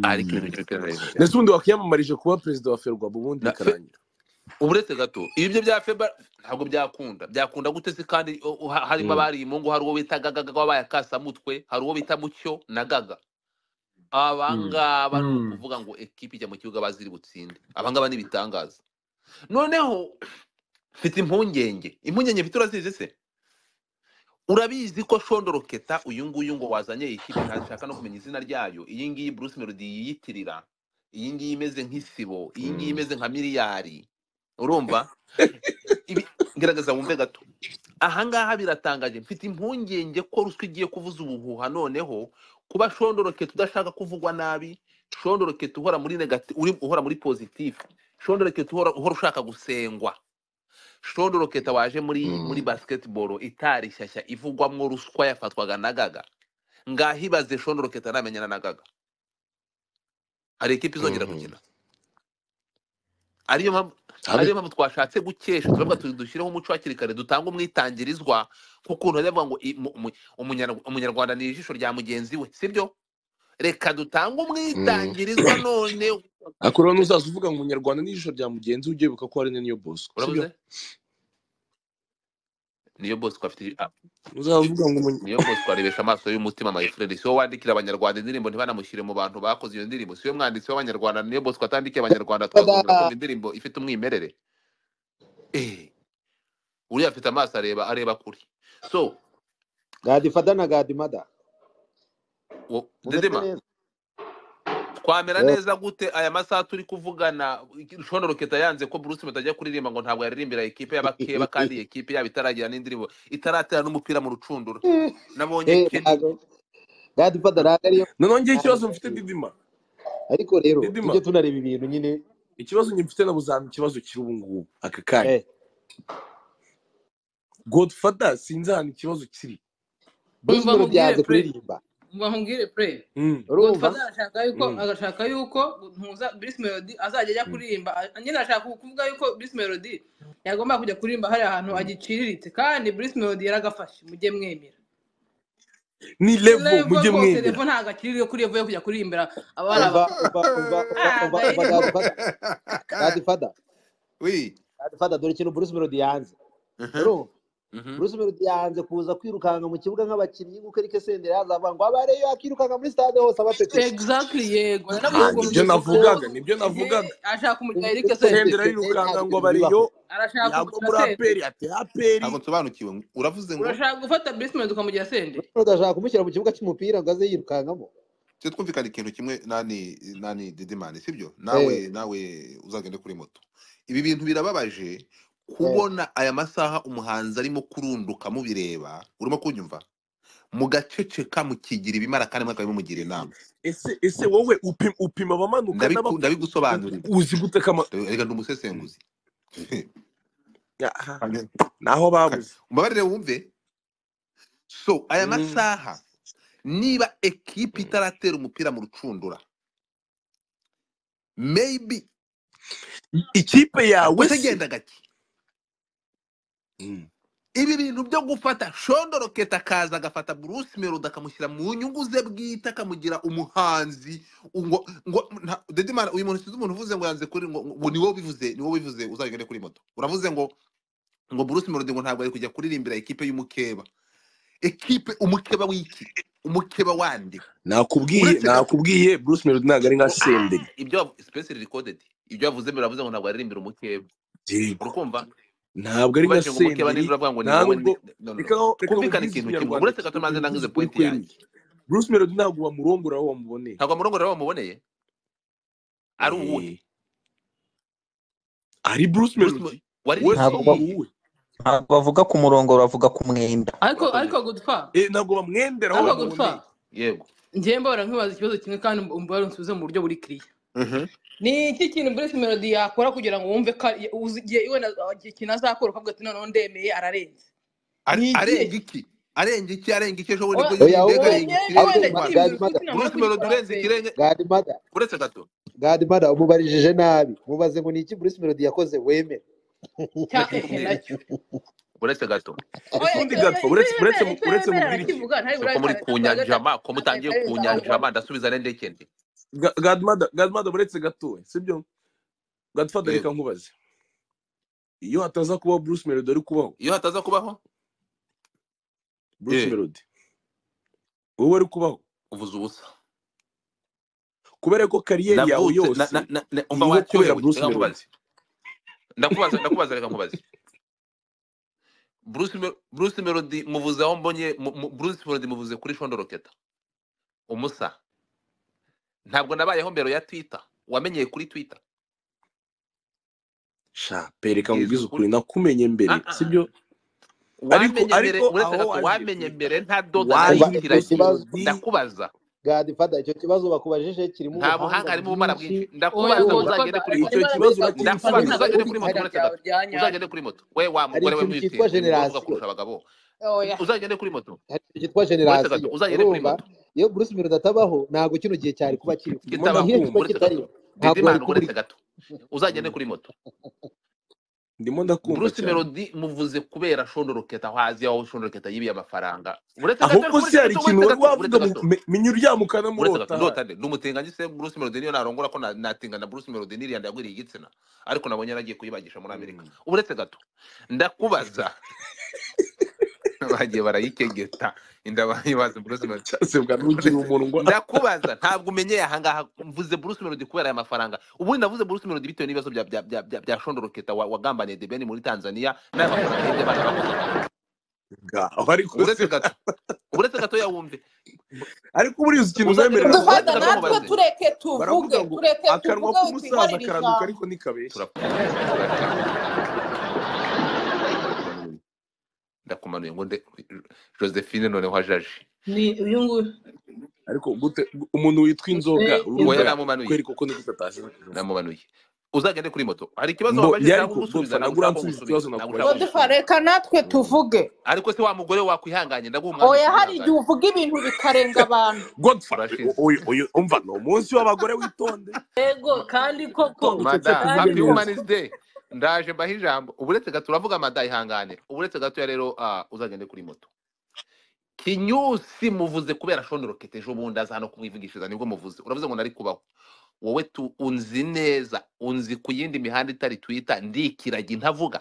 ariko ibintu by'imipira atari ibintu ndetse byanjye ubundi wakwiyamamarije kuba perezida wa ferwa ubundi Na fe- bikarangira uburetse gato ibyo bya feba ntabwo byakunda byakunda gute se kandi o- o- ha- harimo Mm. abari imungu hari uwo bita gagaga wabaye akasamutwe hari uwo bita mucyo na gaga Mm. abangaba ni Mm. ukuvuga ngo ekipi ijya mu kibuga baziri butsinde abangaba ni ibitangaza noneho mfite impungenge impungenge mfite urazizi se urabizi ko shondoro keta uyu nguyu ngo wazanye iyi kipe ntashaka no kumenya izina ryayo iyi ngiyi bruce melody yiyitirira iyi ngiyi imeze nk'isibo iyi ngiyi Mm. imeze nka miliyari urumva Ibi- gerageza wumve gato ahangaha biratangaje mfite impungenge ko ruswa igiye kuvuza ubuhuha noneho kuba shondoroketa udashaka kuvugwa nabi shondoroketa uhora muri negati uri- uhora muri pozitifu shondoroketa uhora uhora ushaka gusengwa shondoroketa waje muri muri Mm. basketball itari shyashya ivugwamwo ruswa yafatwaga na gaga ngaho ibaze shondoroketa namenyana na gaga hari ikipe izongera Mhm. gukina ariyo mpamvu ariyo Habe. mpamvu twashatse gukesha turavuga tuti dushyireho umuco hakiri kare dutanga umwitangirizwa kukuntu bavuga ngo i- mu- mu- umunyarwa- umunyarwanda ni ijisho rya mugenzi we sibyo reka dutange Mm. umwitangirizwa none ariko rero nuzaza uvuga ngo umunyarwanda n'ijisho rya mugenzi we ujye wibuka ko hari na niyo bosco sibyo urabuze niyo bosco afite ah, nuzaza uvuga ngo umunya- niyo bosco arebesha amaso y'umutima my friend si wowe wandikira abanyarwanda indirimbo ntibanamushyire mu bantu bakoze iyo ndirimbo si we mwanditsi w'abanyarwanda niyo bosco atandikiye abanyarwanda twagomera Tada. kumva indirimbo ifite umwimerere eh uriya afite amaso areba areba kure so gadi fada na gadi mada wo- mumeze dedema neza twamera Yep. neza gute aya masaha turi kuvugana shono roketa yanze ko bruce batajya kuririmba ngo ntabwo yaririmbira ikipe y'abakeba kandi iyi kipe yaba itaragira n'indirimbo itaratera n'umupira mu rucundura nabonye Eh, keni ntago gadi fada ntago ariyo noneho njyewe ikibazo mfite ntago- didima ariko rero didima tujye tunareba ibintu nyine ikibazo njye mfite na buzana ikibazo kiri ubu ngubu aka kanya eh godfather sinzi ahantu ikibazo kiri bruce umva melody nkubwire yanze play kuririmba umva nkubwire play Mm. urumva godfather arashaka yuko Mm. agashaka yuko ntuza bruce melody azajya ajya Mm. kuririmba A- nyine ashaka kuvuga yuko bruce melody yagomba kujya kuririmba hariya hantu Mm. agiciriritse kandi bruce melody yaragafashe mujye mwemera ni levo revo mujye rwose mwemera revo ntabwo akiri yo kuri revo yo kujya kuririmbira abari umva abakeba umva umva umva umva ntabwo umva ayirimo gadi fada gadi fada we gadi fada dore ikintu bruce melody yanze urumva Bruce Melody yanze kuza kwirukanka mu kibuga nk'abakinnyi nk'uko Eric Senderi yazavuga ngo abareyo akirukanka muri stade hose abacecetse exactly yego Ah, narabikunze nibyo kuko navugaga nibyo ehe navugaga ashaka kumurika Eric Eric Senderi senderi Senderi arirukanga ntabwo ngo ibintu bibaho bariyo arashaka yagwa kumugera muri senderi aperi ati aperi ntabwo nsobanukiwe uravuze ngo urashaka gufata Bruce Melody ukamugira senderi Bruce Melody ashaka kumushyira mu kibuga cy'umupira ngo aze yirukankamo tujye twumvikana ikintu kimwe nani nani didimani sibyo eh nawe nawe uzagende kuri moto ibi bintu birababaje eh kubona aya masaha umuhanzi arimo kurunduka mubireba urimo kunyumva mugaceceka mukigira ibimara kandi mwakarimo mugira inama ese ese wowe upima, upima abamanuka Ndabiku- n'abakuka ndabigusobanurira uzi gute kama Ndabi- reka ndi Mm. umusesenguzi Aha, Kane- naho kane. babuze umbabarire wumve so aya Mm. masaha niba ekipi Mm. itaratera umupira mu rucundura maybe ikipe yawe se kutegenda gake Mm. ibi bintu byo gufata shondoroketa akaza agafata bruce melody akamushyira mu nyungu ze bwite akamugira umuhanzi ngo ngo nta- dedimana uyu muntu sinzi umuntu uvuze ngo yanze kuri ngo ngo ni wowe ubivuze ni wowe ubivuze uzagende kuri moto uravuze ngo ngo bruce melody ngo ntabwo ari kujya kuririmbira ekipe y'umukeba ekipe umukeba w'iki umukeba wande nakubwiye uretse gato nakubwiye bruce melody ntabwo ari nka ngo ah senderi ibyo yavu- specially recorded ibyo yavuze biravuze ngo ntabwo aririmbira umukeba yego uri kumva ntabwo ari nka ubashye ngo umuke senderi banijura avuga ngo ni wowe ntabwo ni- no, no, no. reka aho reka aho twumvikane mvuze ikintu kimwe ikinyarwanda uretse gato maze nangize mvuze ukuri pointi kwemye yanjye bruce melody ntabwo wamurongora aho wamuboneye ntabwo amurongora bamuboneye ari uwuhe Eh, ari bruce Bruce Mo- melody waririmbye we si ntabwo iyihe uwuwe ntabwo bavuga ku murongo bavuga ku mwenda ariko urakoze ariko gutwa Eh, ntabwo bamwendera aho ariko gutwa bamuboneye yego ngewe mbahora nkwibaza ikibazo kimwe kandi mbahora nsubize mu buryo buri kiriya Mhm. ni iki kintu Bruce Melody yakora kugira ngo wumve ko ari- uzi igihe iwe na- ikintu azakora ukavuga ati noneho ndemeye ararenze ni Are- igihe arenga iki arenga iki arenga iki ejo bundi oya nibwo oya ndega wowe arenga oya nyewe ikirenge ahubwo cyo wenda mu gadimada Rwanda Bruce Melody kirimbi ufite inama yo kugikora urenze senga ikirenge gadimada uretse gato gadimada umubarijije nabi mubaze ngo ni iki bruce melody yakoze wemere cya ehe nakimubwira nacyo icyo uretse gato oya utundi icyo oya gatwa icyo uretse uretse yemera mu- icyo uretse yemera mubwire iki arakivuga ntawe so ko muri urabikana ku ntabwo nyanja ma ko ntabwo mutangiye ku ari nyanja ma ndasubiza n'indekende Ga- gadmada gadmada uretse gatowe sibyo gadfada reka yego nkubaze iyo hataza kubaho bruce melody ari kubaho iyo hataza kubaho bruce eh melody wowe ari kubaho uvuze ubusa kubera ko kariyeri yawe navutse na, yose na, na, na, umva iriho wacobewe kubera bruce reka melody nkubaze ndakubaza ndakubaza reka nkubaze Bruce, Mel- Bruce Melody muvuze aho mbonye mu- mu- Bruce Melody muvuze kuri Shondoroketa umusa ntabwo nabayeho mbere ya Twitter wamenyeye kuri Twitter sha pereka yezwe nkubwize kuri ukuri nakumenye ah mbere ah sibyo ariko wamenye mbere uretse ariko aho gato wamenye mbere waziye twitter nta doza umva waziye icyo nayitiranye kibazo bruce ndakubaza gadifada icyo kibazo bakubajije kirimo nta ubuhanga buhanga harimo ubumara bwinshi bwinshi oya ndakubaza ubu godfather uzagende kuri arimo icyo moto arimo kibazo arabika kandi ndakubaza urakimusubiza ntabwo ari hari ikintu cyitwa generasiyo uzagende kuri moto uretse gato uzagende kuri moto we wa mugore we w'umwitende ni wowe uvuga kurusha abagabo uzagende kwitahira ryawe rya nyaryo oya kuri moto hari ikintu cyitwa uretse gato generasiyo uzagende kuri urumva moto iyo bruce melody atabaho ntabwo kino gihe cyari kuba kiriho ndimo ni kitabaho igihe kiba kitariho ntabwo wari uretse gato didimana ndakumva kubura uretse gato uzagende kuri moto ndimo ndakumva Bruce cyane Melody muvuze kubera shondoroketa hazi aho shondoroketa yibiye amafaranga uretse gato ahubwo se uretse hari gato ikintu uretse wari gato uretse wavuga mu- gato me- menya uryama uretse gato ukanamurota ndota nde ndumutinganye se Bruce Melody niyo narongora ko na- natinga na Bruce Melody niriya ndagwiriye igitsina ariko nabonye yaragiye kuyibagisha muri Amerika Mm. uretse gato ndakubaza bagiye barayikegeta inda bayibaza Bruce Melody cyasebwa ntugira uretse umunwa ndakubaza ntabwo umenyeye ahangaha mvuze Bruce Melody kubera aya mafaranga ubundi navuze Bruce Melody bitewe n'ibibazo bya bya bya bya, bya shondoroketa wa- wagambaniye The Ben muri Tanzania n'aya mafaranga yibye abana bakozaga ngaho ariko uretse se gato uretse gato yawumve ariko buriya uzi ikintu uzagende mwemerera kuri kuba uretse gato mubaze dufata natwe karaduka tureke baravuga tuvuge ngo tureke akanwa tuvuge k'umusaza witwinkorere karaduka ijambo ariko ntikabeshya turakumanuye uretse gato ndakumanuye ndakumanuye ngo nde josephine noneho ajaje ni uyu nguyu ariko gute umuntu witwa inzoga Eh, oya urumva namumanuye kweri koko nigute atashije kuvuga namumanuye uzagende kuri moto hari ikibazo no wabajije ntabwo yariko ngusubiza godfa ntabwo ntabwo ushaka ko ngusubiza uransubiza ikibazo ntabwo ushaka ko nakubajije godfa ngusubiza reka natwe Mm. tuvuge ariko se wa mugore wakwihanganye ndaguha umwanya oya hari igihe ukihangana uvuga ibintu bikarenga abantu godfa urashize uyu uyu umva ni umunsi w'abagore witonde yego kandi koko witonde icyo mada happy tuvuze neza kandi koko women's day ndaje mbaho ijambo uburetse gato uravuga mada ihangane uburetse gato ya rero ah, uzagende kuri moto kinyusi muvuze kubera shondorokete ejo bundi aza hano kumwivugishiriza nibwo muvuze uravuze ngo nari kubaho wowe tu unzi neza unzi ku yindi mihanda itari twita ndikiragi ntavuga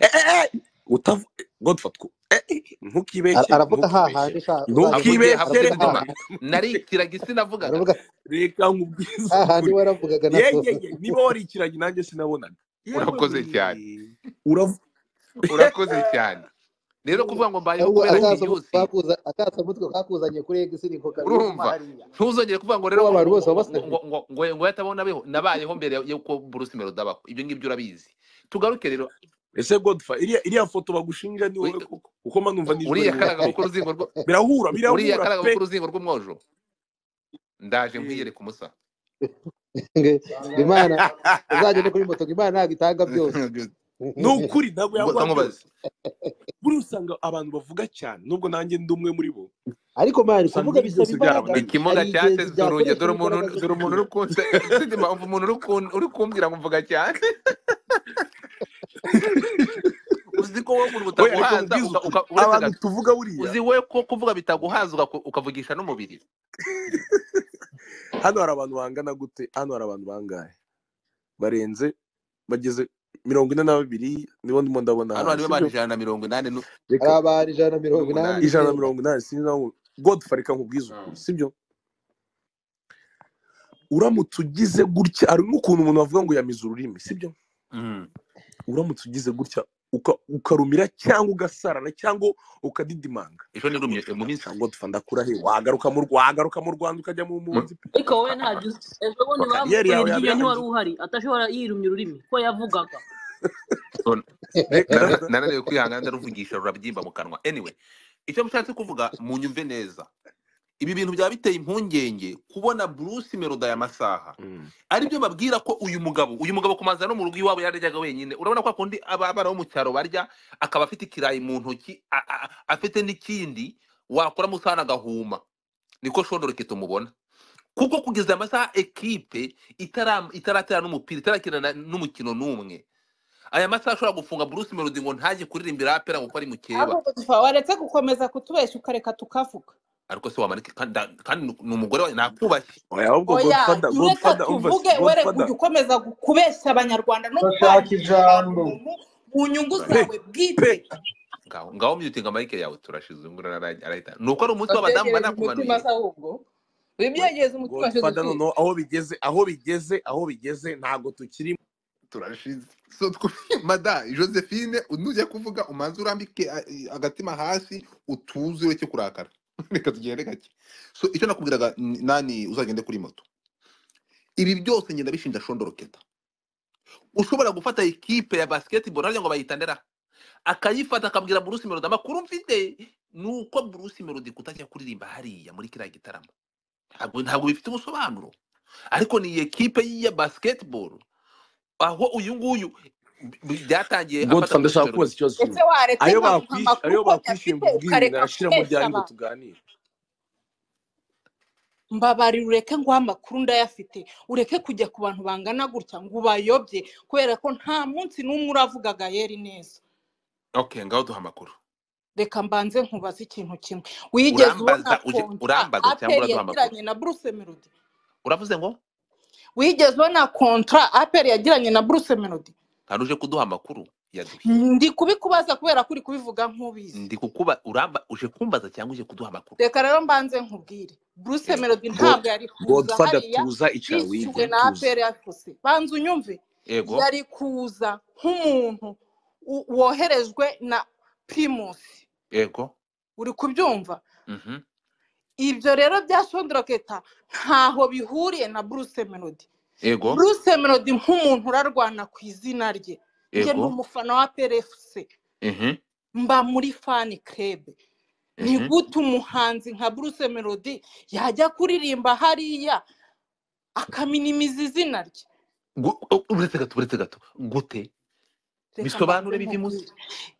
Eh, eh, eh, utavu godfa two eh, eh, Ara- ntukibeshyere aravuga hahandi ntukibeshyere sha uzagenda havugiye havugiye ntukibeshyere aravuga gutuma hahandi reka narikiragi sinavugaga aravuga reka nkubwize hahandi ukuri waravugaga nako yegeye niba warikiranye nanjye sinabonaga yewe urakoze cyane we uravu urakoze cyane rero kuvuga ngo mbayeho ahubwo kubera kinyusi akasamutwe kakuzanye kuri egisi niko kabiri koma urumva hariya ntuzongere kuvuga ngo ko rero ngo abantu ngo bose ngo baba ngo basabye ngo ngo ngo ngo yatabonabeho nabayeho mbere y'uko Bruce Melody abaho ibyo ngibyo urabizi tugaruke rero ese godfa iriya iriya foto bagushinja ni wowe uri- koko kuko mba numva nijwi uriya wowe karaga ko uruzingo rwo birahura uriya birahura karaga pe ko uruzingo rw'umwojo ndaje nkwiyereka umusa ngo imana uzagenda kuri moto ngo imana ntabwo itanga byose ni ukuri ntabwo ngo yaguha nkamubaze byose buriya usanga abantu bavuga cyane nubwo nanjye ndi umwe muri bo ariko mani usanga kuvuga ibi bisaba byose imbaraga byarabananiye ikimuga hari igihe cyateze uruge byakoresha dore umuntu imbaraga zo dore umuntu kuvuga uri kunse nzi mpamvu umuntu uri kun- uri kumbwira ngo mvuga cyane uzi ko wowe umuntu oya reka butaguhaza nkubwize uka, uka, ukuri uretse abantu gato tuvuga buriya uzi we ko kuvuga bitaguhaza ugaku- ukavugisha n'umubiri hano hari abantu bangana gute hano hari abantu bangahe barenze bageze mirongo ine na babiri nibo ndimo ndabona hano hano harimo sibyo abantu ijana na mirongo inani n'u- hari reka abantu ijana na mirongo inani n'umunani ijana na n'icyenda mirongo inani sinzi nawe godfa reka nkubwize ukuri Mm. sibyo uramutse ugize gutya hari n'ukuntu umuntu avuga ngo yamize ururimi sibyo Mm. uramutse ugize gutya uka- ukarumira cyangwa ugasarana cyangwa ukadidimanga ejo nirumye mu minsi cyangwa dufa ndakurahe wagaruka mu Rwa- wagaruka mu rwanda ukajya mu mpunzi pe ariko wowe ntabyo uzi ejo bundi kariyeri yawe bamukuye yaba iryinyo ntiwari irangiye uhari atashobora yirumye ururimi ko yavugaga None- reka nara- nananiwe kwihangana ndaruvugisha rurabyimba mu kanwa anyway icyo nshatse kuvuga munyumve neza ibi bintu byaba biteye impungenge kubona bruce meroda ya masaha Mm. aribyo babwira ko uyu mugabo uyu mugabo kumanza no mu rugo iwabo yaryaga wenyine urabona ko akundi abana bo mu cyaro barya akaba afite ikirayi mu ntoki a- a- afite n'ikindi wakora musana agahuma niko shondoreke tumubona kuko kugeza aya masaha ekipe itara- itaratera n'umupira itarakina na- n'umukino n'umwe aya masaha ashobora gufunga bruce melody ngo ntajye kuririmbira apera ngo ko ari mukeba ahubwo tufa waretse gukomeza kutubeshya ukareka tukavuga ariko se wamanike kandi kandi ni umugore wanjye nakubashye oya ahubwo oya godfather reka godfather umva tuvuge were godfather kujya ukomeza gu- kubeshya abanyarwanda no bashaka kwangiza abantu ijambo ubuntu mu nyungu pe zawe pe bwite ngaho ngaho myutinga mayike yawe turashize ubu ngubu arahita arahita. ni uko ari umunsi w'abadamu ategereza umutima banakumanuye se ahubwo we wibyegereza umutima cyo godfather dufite noneho aho bigeze aho bigeze aho bigeze ntabwo tukiri turashize so tw- mada josephine nujya kuvuga umanze urambike a- i- agatima hasi utuze ureke kurakara reka tugende gake so icyo nakubwiraga n- nani uzagende kuri moto ibi byose ngenda bishinja shondoroketa ushobora gufata ekipe ya basketball harya ngo bayitandera akayifata akabwira bruce melody amakuru mfite ni uko bruce melody kutajya kuririmba hariya muri kiriya gitaramo ntabwo ntabwo bifite ubusobanuro ariko ni iyi ekipe ya basketball aho uyu nguyu b- b- byatangiye afata godfather bruce ashaka melody kubaza ese waretse ikibazo kimwe ayo nkamuha bakwishyuye amakuru uko nyafite ayo bakwishyuye ngo ubwire ibintu ukareka narashira mu kubeshya byanyu ngo abantu tuganire mbabarira ureke nguha amakuru ndayafite ureke kujya ku bantu bangana gutya ngo ubayobye kubera ko nta munsi n'umwe uravuga gayeri neza okay ngaho duha amakuru reka mbanze nkubaze ikintu kimwe wigeze ubona urambaza uje konta urambaza cyangwa aperi uraduha amakuru yagiranye na bruce melody uravuze ngo wigeze ubona kontra aperi yagiranye na bruce melody hari uje kuduha amakuru yaduhe ndi kubikubaza kubera ko uri kubivuga nk'ubizi ndi kukuba uramba uje kumbaza cyangwa uje kuduha amakuru reka rero mbanze nkubwire bruce Eh, melody God, ntabwo yari kuza godfather hariya tuza icara yishyuwe wige na tuza aperi yakose banza unyumve yego yari kuza nk'umuntu wo- woherejwe na primusi yego uri kubyumva mhm ibyo rero bya shondoroketa ntaho bihuriye na bruce melody yego bruce melody nk'umuntu urarwana ku izina rye njye ni yego umufana wa plfc mhm mba muri fani kerebe ni mhm gute umuhanzi nka bruce melody yajya kuririmba hariya akaminimiza izina rye Gu- u- uretse gato uretse gato gute reka mbanze bisobanure bive munsi nkubwire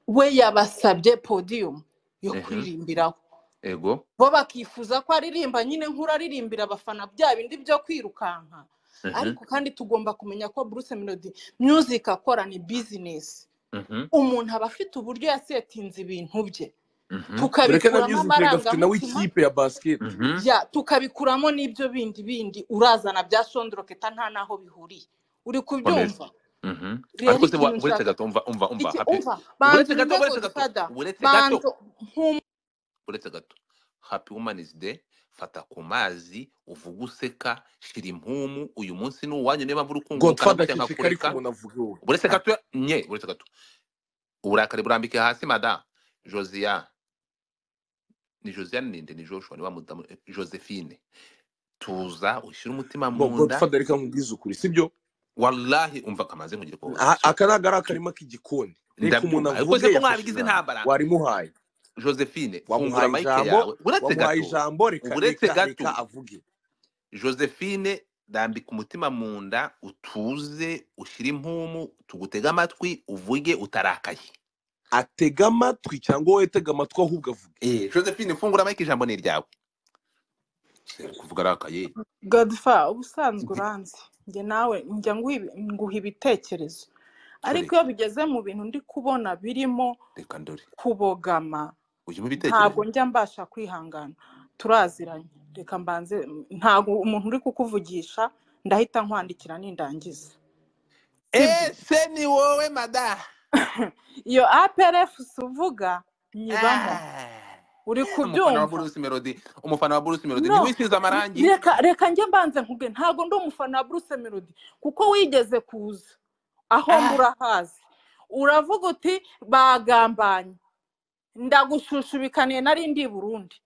we yabasabye podiyumu yo mhm kuririmbiraho yego bo bakifuza ko aririmba nyine nk'uraririmbira abafana bya bindi byo kwirukanka mhm ariko kandi tugomba kumenya ko Bruce Melody music akora ni business mhm umuntu aba afite uburyo yasetinze ibintu bye mhm ureke tukabikuramo na music rega afite nawe amarangamutima ikipe ya basket mhm ya tukabikuramo n'ibyo bindi bindi urazana bya shondoroketa nta n'aho bihuriye uri komeza kubyumva mhm rero ariko se wa- ikintu uretse nshaka gato umva umva umva iki happy umva banza uretse gato unyumve uretse gato godfather uretse gato banza uretse gato happy woman's day fata ku mazi uvuge useka shira impumu uyu munsi ni uwanyu niba mvura ukungurukana godfather gutya aceceka ariko nkakureka umuntu avuga wowe uretse gato ya- nye uretse gato uburakari burambike hasi mada josiane ni josiane ninde ni joshua niba mudamu eh, josephine tuza ushyire umutima ngo mu nda godfather reka nkubwize ukuri sibyo wallahi umva kamaze nkugire ko A- so, aka ni agari akarima k'igikoni reka umuntu ndabyumva ariko se avuge ko yafashe mwabigize ijambo intambara warimuhaye josephine fungura wamuhaye mayike ijambo yawe uretse wamuhaye gato ijambo reka uretse reka reka gato avuge josephine rambika umutima mu nda utuze ushyire impumu tugutege amatwi uvuge utarakaye atega amatwi cyangwa wowe tega amatwi ahubwo avuge Eh, josephine fungura mayike ijambo ni iryawe Se, kuvuga arakaye godfa ubusanzwe uranzi njye nawe njya nguha ibi- nguha ibitekerezo ariko iyo tureka bigeze mu bintu ndi kubona birimo reka ndore kubogama ujye mu ntabwo bitekerezo njya mbasha kwihangana turaziranye reka mbanze ntabwo umuntu uri kukuvugisha ndahita nkwandikira nindangiza sibyo ese ni wowe mada iyo APRFS uvuga nyibamo Ah. uri umufana wa kubyumva Bruce Melody umufana wa Bruce Melody no ntiwisize amarangi reka reka njye mbanze nkuge ntabwo ndi umufana wa Bruce Melody kuko wigeze kuza aho Ah. mbura hazi uravuga uti bagambanye ndagushushubikaniye nari ndi i burundi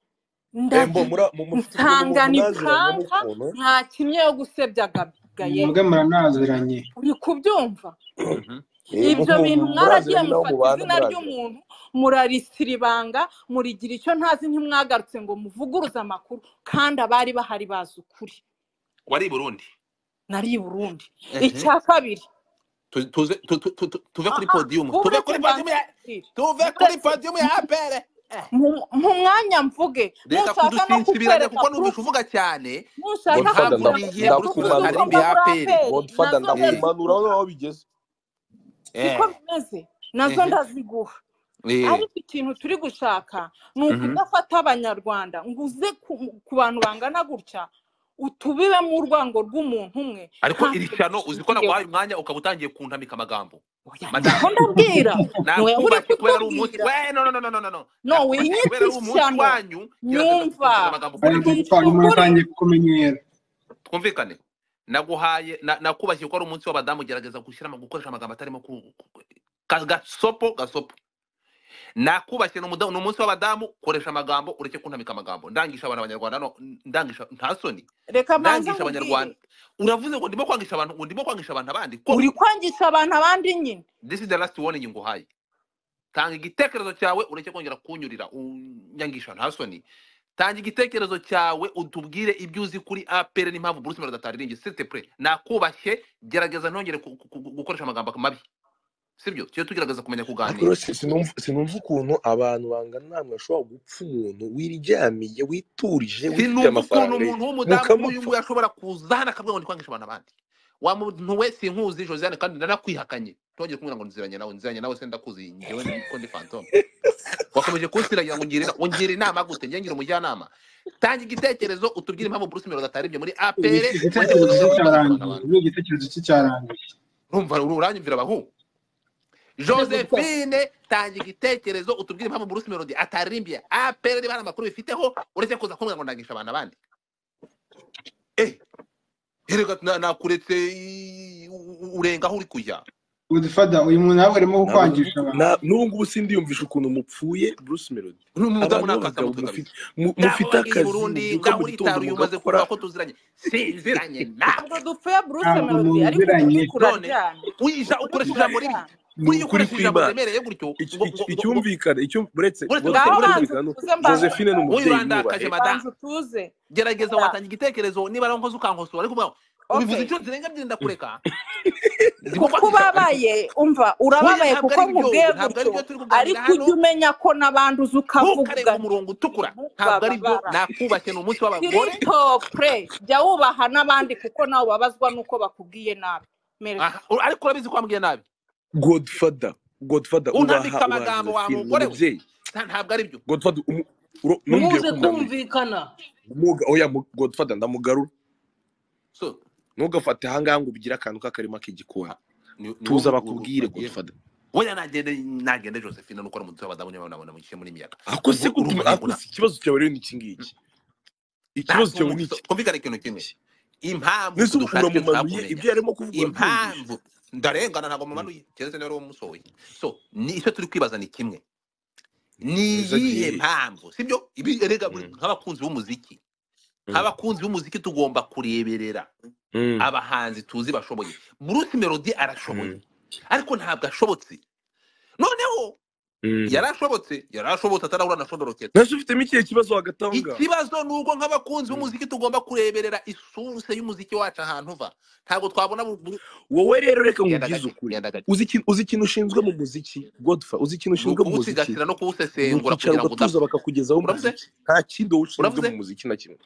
embo ndavuga mura- mu- mufite ubwo nsanga buntu ni mwaziranye kanka n'ukuntu ntakimye yo gusebya gabigaye mwebwe muranaziranye uri kubyumva Mhm. Eh, mu- ibyo mu- bintu mwaragiye muraziranye n'abo mufata mubana izina muraziranye ry'umuntu murarisira ibanga murigira icyo ntazi ntimwagarutse ngo muvuguruze amakuru kandi abari bahari bazi ukuri wari i burundi nari i burundi Ehe. icya kabiri Tu- tuze- tu- tu- tu- tu- tuve kuri aha podiyumu tuve mureke kuri podiyumu ya mbanzikire tuve kuri mureke podiyumu ya apere Eh. mu- mu mwanya mvuge reka nushaka no kudusinsibiranya kukwereka kuko numvisha purufu uvuga cyane nushaka ntabwo godfather ndaku- kukwereka nigiye muri purufu kuza ndakumanura z'uko karimbi ya muri apere aperi godfather nazo Eh, ndakumanura ndaziguha aho bigeze siko eh, bimeze nazo ehe, ndaziguha eh, ariko ikintu turi gushaka ni mhm, ukudafata abanyarwanda ngo uze ku, ku bantu bangana gutya utubibemo urwango rw'umuntu umwe ariko iri ntacyo shyano uzi ko bishingiyeho naguhaye umwanya ukaba utangiye kuntamika amagambo oya madamu niko ndabwira niwe uri nakubakiye kubera ari umunsi kutubwira we no no no no no no no. no nakubakiye kubera winyita ari umunsi ishyano wanyu gerageza nyumva kudutoza amagambo ukoresheje aya ngisha godfather ukuri muratangiye kukumenyera twumvikane naguhaye na- nakubakiye ko ari umunsi w'abadamu gerageza gushyira ama- gukoresha amagambo atarimo ku- ku- ka- gasopo gasopo nakubashye ni umuda- ni umunsi w'abadamu koresha amagambo ureke kuntamika amagambo ndangisha abantu abanyarwanda no ndangisha nta soni reka mbanze ndangisha nkubwire abanyarwanda uravuze ngo ndimo kwangisha abantu ngo ndimo kwangisha abantu abandi uri ko kwangisha abantu abandi nyine this is the last warning nguhaye tanga igitekerezo cyawe ureke kongera kunyurira unyangisha nta soni tanga igitekerezo cyawe utubwire ibyo uzi kuri apr n'impamvu bruce melody ataririmbye site pre nakubashye gerageza ntongere ku- ku- ku- gukoresha amagambo mabi sibyo tugiye tugerageza kumenya ariko kuganira rero si- sinumva sinumva ukuntu abantu bangana namwe bashobora gupfa umuntu wiryamiye witurije wifitiye sinumva ukuntu amafaranga ye umuntu w'umudamu nk'uyu mukamupfa nguyu ashobora kuza hano akavuga ngo ndi kwangisha abantu abandi wa muntu we sinkuzi josiane kandi nanakwihakanye ntongere kumubwira ngo nziranye nawe nziranye nawe se ndakuzi njyewe niko ndi fantome wakomeje kunsiragira ngo ngire inama ungire inama gute njye ngira umujyanama tanga igitekerezo utubwire impamvu bruce melody ataribye muri apr Igite- ureke igitekerezo kunanira kuvuga agashyira cye abantu cyarangiye abandi ni igitekerezo cye cyarangiye urumva uranyumvira abahu ndaguta josephine tanga igitekerezo utubwire impamvu bruce melody ataririmbiye apr niba hari amakuru bifiteho uretse kuza kumbwira ngo ndangisha abantu abandi eh erega na- nakuretse i- u- u- urenga aho uri kujya godfather uyu muntu nawe arimo ntabwo kukwangisha abantu na- n'ubu ngubu sindiyumvisha ukuntu mupfuye bruce melody n'umudamu abantu n'akasa b'abagabo mutwe mufite kabisa ngaho wagiye i mu- mufite akazi burundi mubyuka ngaho mu gitondo uritaruye umaze mugakora kumva ko tuziranye sinziranye nawe ntabwo dupfuye bruce ntabwo melody ariko ukuri none muziranye kuraryana wija ukuri ukoresha ijambo ribi kuraryana ni buriya ukuri ukoresha ijambo kw'imana riremereye gutyo Iki- ngo ngo iki- ngo ngo icyumvikana icyo buretse uretse ngaho godfather uretse banza icyumvikana ni wowe utuze mbanze uko josephine ni nkubwire umubyeyi urandakaje mwubahe banza madamu utuze gerageza oya watanga igitekerezo niba ari nkoze ukankosora ariko ubwawe ubivuze okay inshuro zirenga ebyiri ndakureka ndimo kuko kwangisha abantu ubabaye umva oya urababaye ntabwo ari byo kuko nkubwiye ntabwo ari gutyo byo turi kuganira ariko hano ujya umenya ko n'abanduza ukavuga ntukarenga umurongo nti utukura ntabwo ari byo mubababara nakubashye ni umunsi w'abagore kirisitopure jya wubaha n'abandi kuko nawe ubabazwa n'uko bakubwiye nabi mereka Aha, ur- ariko urabizi ko wambwiye nabi godfather godfather ubaha unambika ubaha amagambo wa josephine ni mugore we umubyeyi Nta- ntabwo ari byo godfather umu- uro- ntumbwire ntimuze ko ndamuha kumvikana umuga oya mu- godfather ndamugarura so ntugafate ahangaha ngo ubigire akantu k'akarima k'igikoni a- ni ni tuza wowe bakubwire bagiyemo godfather oya nagende nagende josephine nuko ari umunsi w'abadamu niba nabona mushyire muri miyaga ako se ubu ko urumva tu- ntabwo ako na se ikibazo cyawe rero ni iki ngiki ikibazo cyawe ni ntatumvise iki kumvikana ikintu kimwe impamvu mbese tudushakira ibyo uramumanuye twakumenya ibyo yarimo kuvuga urabyumvisha impamvu ndarengana ntabwo Mm, mumanuye keretse niba ari wowe umusohoye so ni icyo turi kwibaza ni kimwe mwiza agiye niyihe he mpamvu sibyo ibi erega buri- Mm, nk'abakunzi b'umuziki mm, nk'abakunzi b'umuziki tugomba kureberera mm, abahanzi tuzi bashoboye bruce melody arashoboye mm, ariko ntabwo ashobotse noneho mm. yarashobotse yarashobotse atarahura na shondoroketa nase ufitemo ikihe kibazo hagati aho ngaho ikibazo ni uko nk'abakunzi Mm. b'umuziki tugomba kureberera isuruse y'umuziki wacu ahantu uva ntabwo twabona bu- bu- wowe rero reka genda nkubwize gake ukuri genda gake uzi ikintu uzi ikintu ushinzwe mu muziki godfather uzi ni ikintu ushinzwe mu muziki ukuwusigasira no ni kuwusesengura kugira ukicara ngo ugatuza udapfa bakakugezaho uravuze umuziki nta kindi wowe ushinzwe mu uravuze muziki na kimwe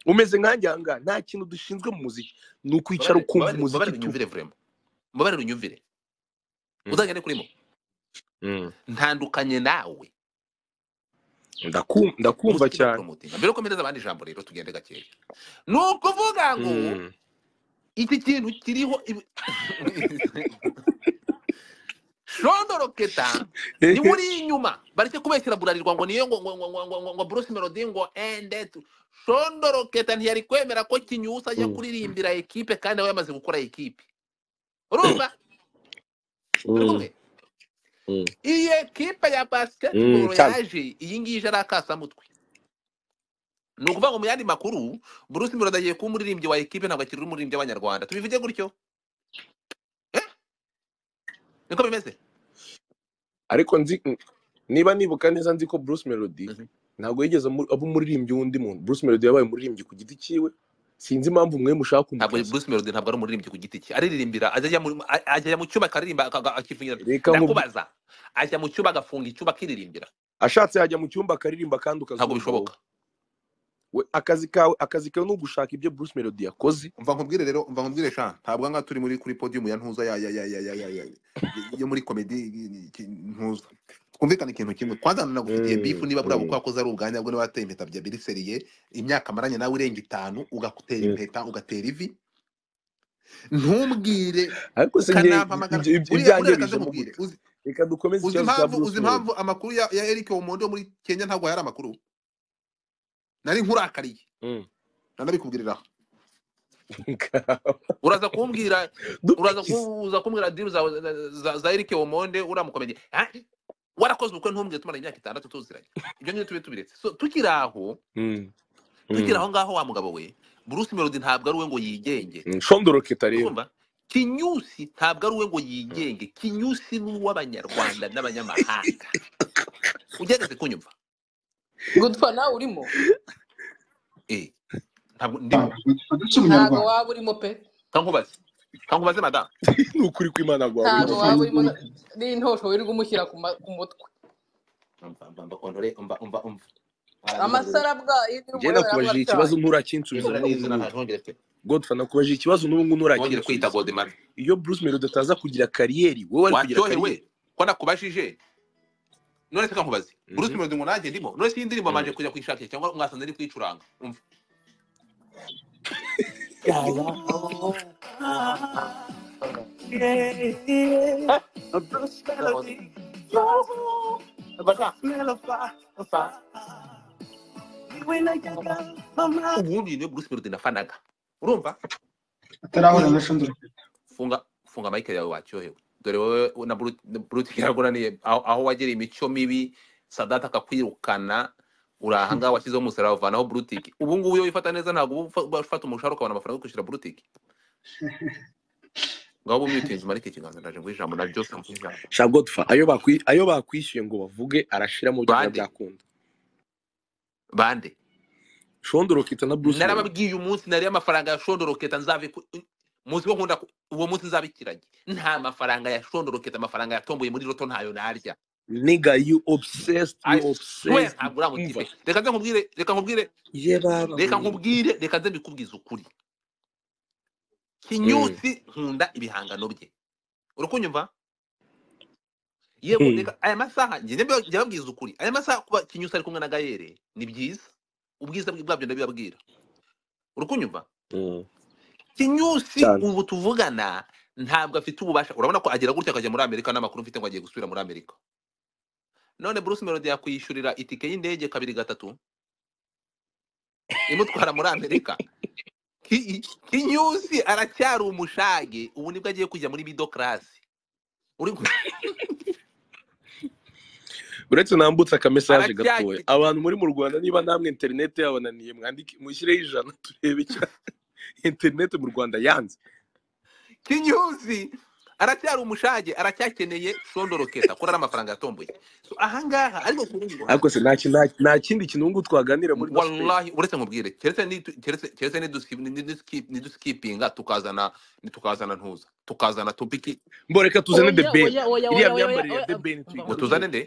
umeze nkanjye ahangaha nta kintu dushinzwe mu muziki ni ukwicara mbabarire ukumva mbabarire mbabarire umuziki tu unyumvire vurema mbabarire unyumvire Mm, uzajya ni kurimo mm. ntandukanye nawe Ndaku- ndakumva muziki na cyane poromotinga mbere yuko mpereza abandi ijambo rero tugende gakeya ni ukuvuga ngo Mm. iki kintu kiriho ibi- shondoroketa niwe uri inyuma bareke kubeshyira burarirwa ngo niyo ngo ngo ngo ngo ngo ngo ngo bruce melody ngo ende shondoroketa ntiyari kwemera ko kinyusa ajya Mm, kuririmbira ekipe kandi aba yamaze gukora ekipe urumva turi mm. kumwe Mm. iyi ekipa ya Mm, basiketiboro Chan. yaje iyi ngiyi ije ari akasamutwe ni ukuvuga ngo mu yandi makuru bruce melody agiye kuba umuririmbyi wa ekipe ntabwo akiri umuririmbyi w'abanyarwanda tubivuge gutyo eh niko bimeze ariko nzi niba nibuka neza nzi ko bruce melody Mhm. ntabwo yigeze amu- aba umuririmbyi w'undi muntu bruce melody yabaye umuririmbyi ku giti cyiwe sinzi impamvu mwe mushaka ntabwo kumukaza bruce melody ntabwo ari umuririmbyi ku giti cye aririmbira ajya ajya mu a- ajya mu cyumba akaririmba aka- aka- akivugira reka nkubwi ndakubaza ajya mu cyumba agafunga icyumba akiririmbira ashatse yajya mu cyumba akaririmba kandi ntabwo ukazumva wowe bishoboka We, akazi kawe akazi kawe ni ugushaka ibyo bruce melody yakoze umva nkubwire rero umva nkubwire sha ntabwo aha ngaha turi muri kuri podium ya ntuza ya ya ya ya ya ya ya yo muri komedi ntuza twumvikane ikintu kimwe kwanza nagufitiye Mm, bifu niba buriya mm, bukwa koze ari ubwanjye bwo niba wateye impeta bya biriseriye imyaka maranye nawe irenga itanu ugatera mm. impeta ugatera ivi ntumbwire ariko se njye ukanampamagara ibyo ibyo buriya buriya reka ibyangirije mu ndamubwire gute uzi reka dukomeze uzi ikibazo cya impamvu bruce uzi melody impamvu amakuru ya, ya Eric Omondi wo muri Kenya ntabwo yari amakuru nari nkurakariye Mm. nanabikubwirira uraza kumbwira uraza dupikize kuza kumbwira dimu za za, za Eric Omonde uramukomeje ah warakoze ubukwe ntumbwiye tumara imyaka itandatu tuziranye ibyo nyine tube tubiretse so tukiri aho Mm, tukiri mm, aho ngaho wa mugabo we bruce melody ntabwo ari we ngo yigenge mm. shondoroketa rero urumva kinyusi ntabwo ari we ngo yigenge kinyusi ni uw'abanyarwanda n'abanyamahanga ugerageze kunyumva gutwa nawe urimo eh ntabwo ndimo godfather si ntago umunyarwanda waba urimo pe kankubaze kankubaze madamu ni ukuri kw'imana rwaba ntago urimo waba godfather urimo na- n'intosho wirirwa umushyira ku ma- ku mutwe umva umva umva kontore umva umva umva amasara arandiza bwayo iyo uri njye umureba nakubajije ikibazo yarabwacanye nturakinsubiza n'ubu neza ngubu ntaje ntongere pe godfa nakubajije ikibazo n'ubu ngubu ntongere kwita nturakinsubiza godemar iyo bruce melody ataza kugira kariyeri wowe wari kugira waryohewe kariyeri ko nakubajije none se kankubaze bruce Mhm, melody ngo nanjye ndimo none se iyi ndirimbo mhm. amanje kujya kuyishakisha cyangwa mwasanze ari kuyicuranga umva yaya ubundi niyo bruce melody nafanaga urumva atarahura uyu na shondora funga funga mike yawe wacyohewe dore wowe na Brut- na brute yaragunaniye aho aho wagereye imico mibi sadata akakwirukana uri aha ngaha washyizeho umusaraba uvanaho brutiki ubu ngubu iyo wifata neza ntabwo uba ufa- ufata umushahara ukabona amafaranga yo kwishyura brutiki ngaho uba umwitinze umarike ikiganza ndaje nguhe ijambo na byose nguhe ijambo sha godfa ayo bakwi- ayo bakwishyuye ngo bavuge arashiramo byo biba bande byakunda bande shondoroketa na bruce melody narababwiye umunsi nariye amafaranga ya shondoroketa nzabi muzi ko nkunda ku- uwo munsi nzabikiranye nta mafaranga ya shondoroketa amafaranga yatomboye muri roto ntayo narya niga you obsessed you I swear obsessed ntabwo uramutipe umva reka nze nkubwire reka nkubwire ye baba reka we nkubwire reka nze mbikubwize ukuri Mm, kinyusi nkunda ibihangano bye urakunyumva yego mm, reka aya masaha njye njya mbi- njya babwiza ukuri aya masaha kuba kinyusi ari kumwe na gayere ni byiza ubwiza bwe bwabyo ndabibabwira urakunyumva mm. kinyusi cyane ubu tuvugana ntabwo afite ububasha urabona ko agera gutya akajya muri amerika n'amakuru mfite ngo agiye gusubira muri amerika none bruce melody yakwishyurira itike y'indege kabiri gatatu imutwara muri amerika Ki- kinyusi aracyari umushage ubu nibwo agiye kujya muri middle class uri ku- uretse nambutse akamesaje gatoya aracyaki abantu muri mu rwanda niba namwe interineti yabananiye mwandike mushyireho ijana turebe icyo interineti mu rwanda yanze kinyuzi aracyari umushage aracyakeneye shondoroketa kurara amafaranga yatomboye so ahangaha ariko ku rundi ariko ruhande se nta ki- nta nta kindi kintu ubu ngubu twaganira muri no space wallahi uretse nkubwire keretse nidu- keretse- keretse nidusi- niduski- niduskipinga tukazana tukazana ntuza tukazana topiki mbo reka tuzane the oya ben oya oya iriya oya oya myambarire ya oya the ben umva ngo nkubwire tuzane tuyigarukire nde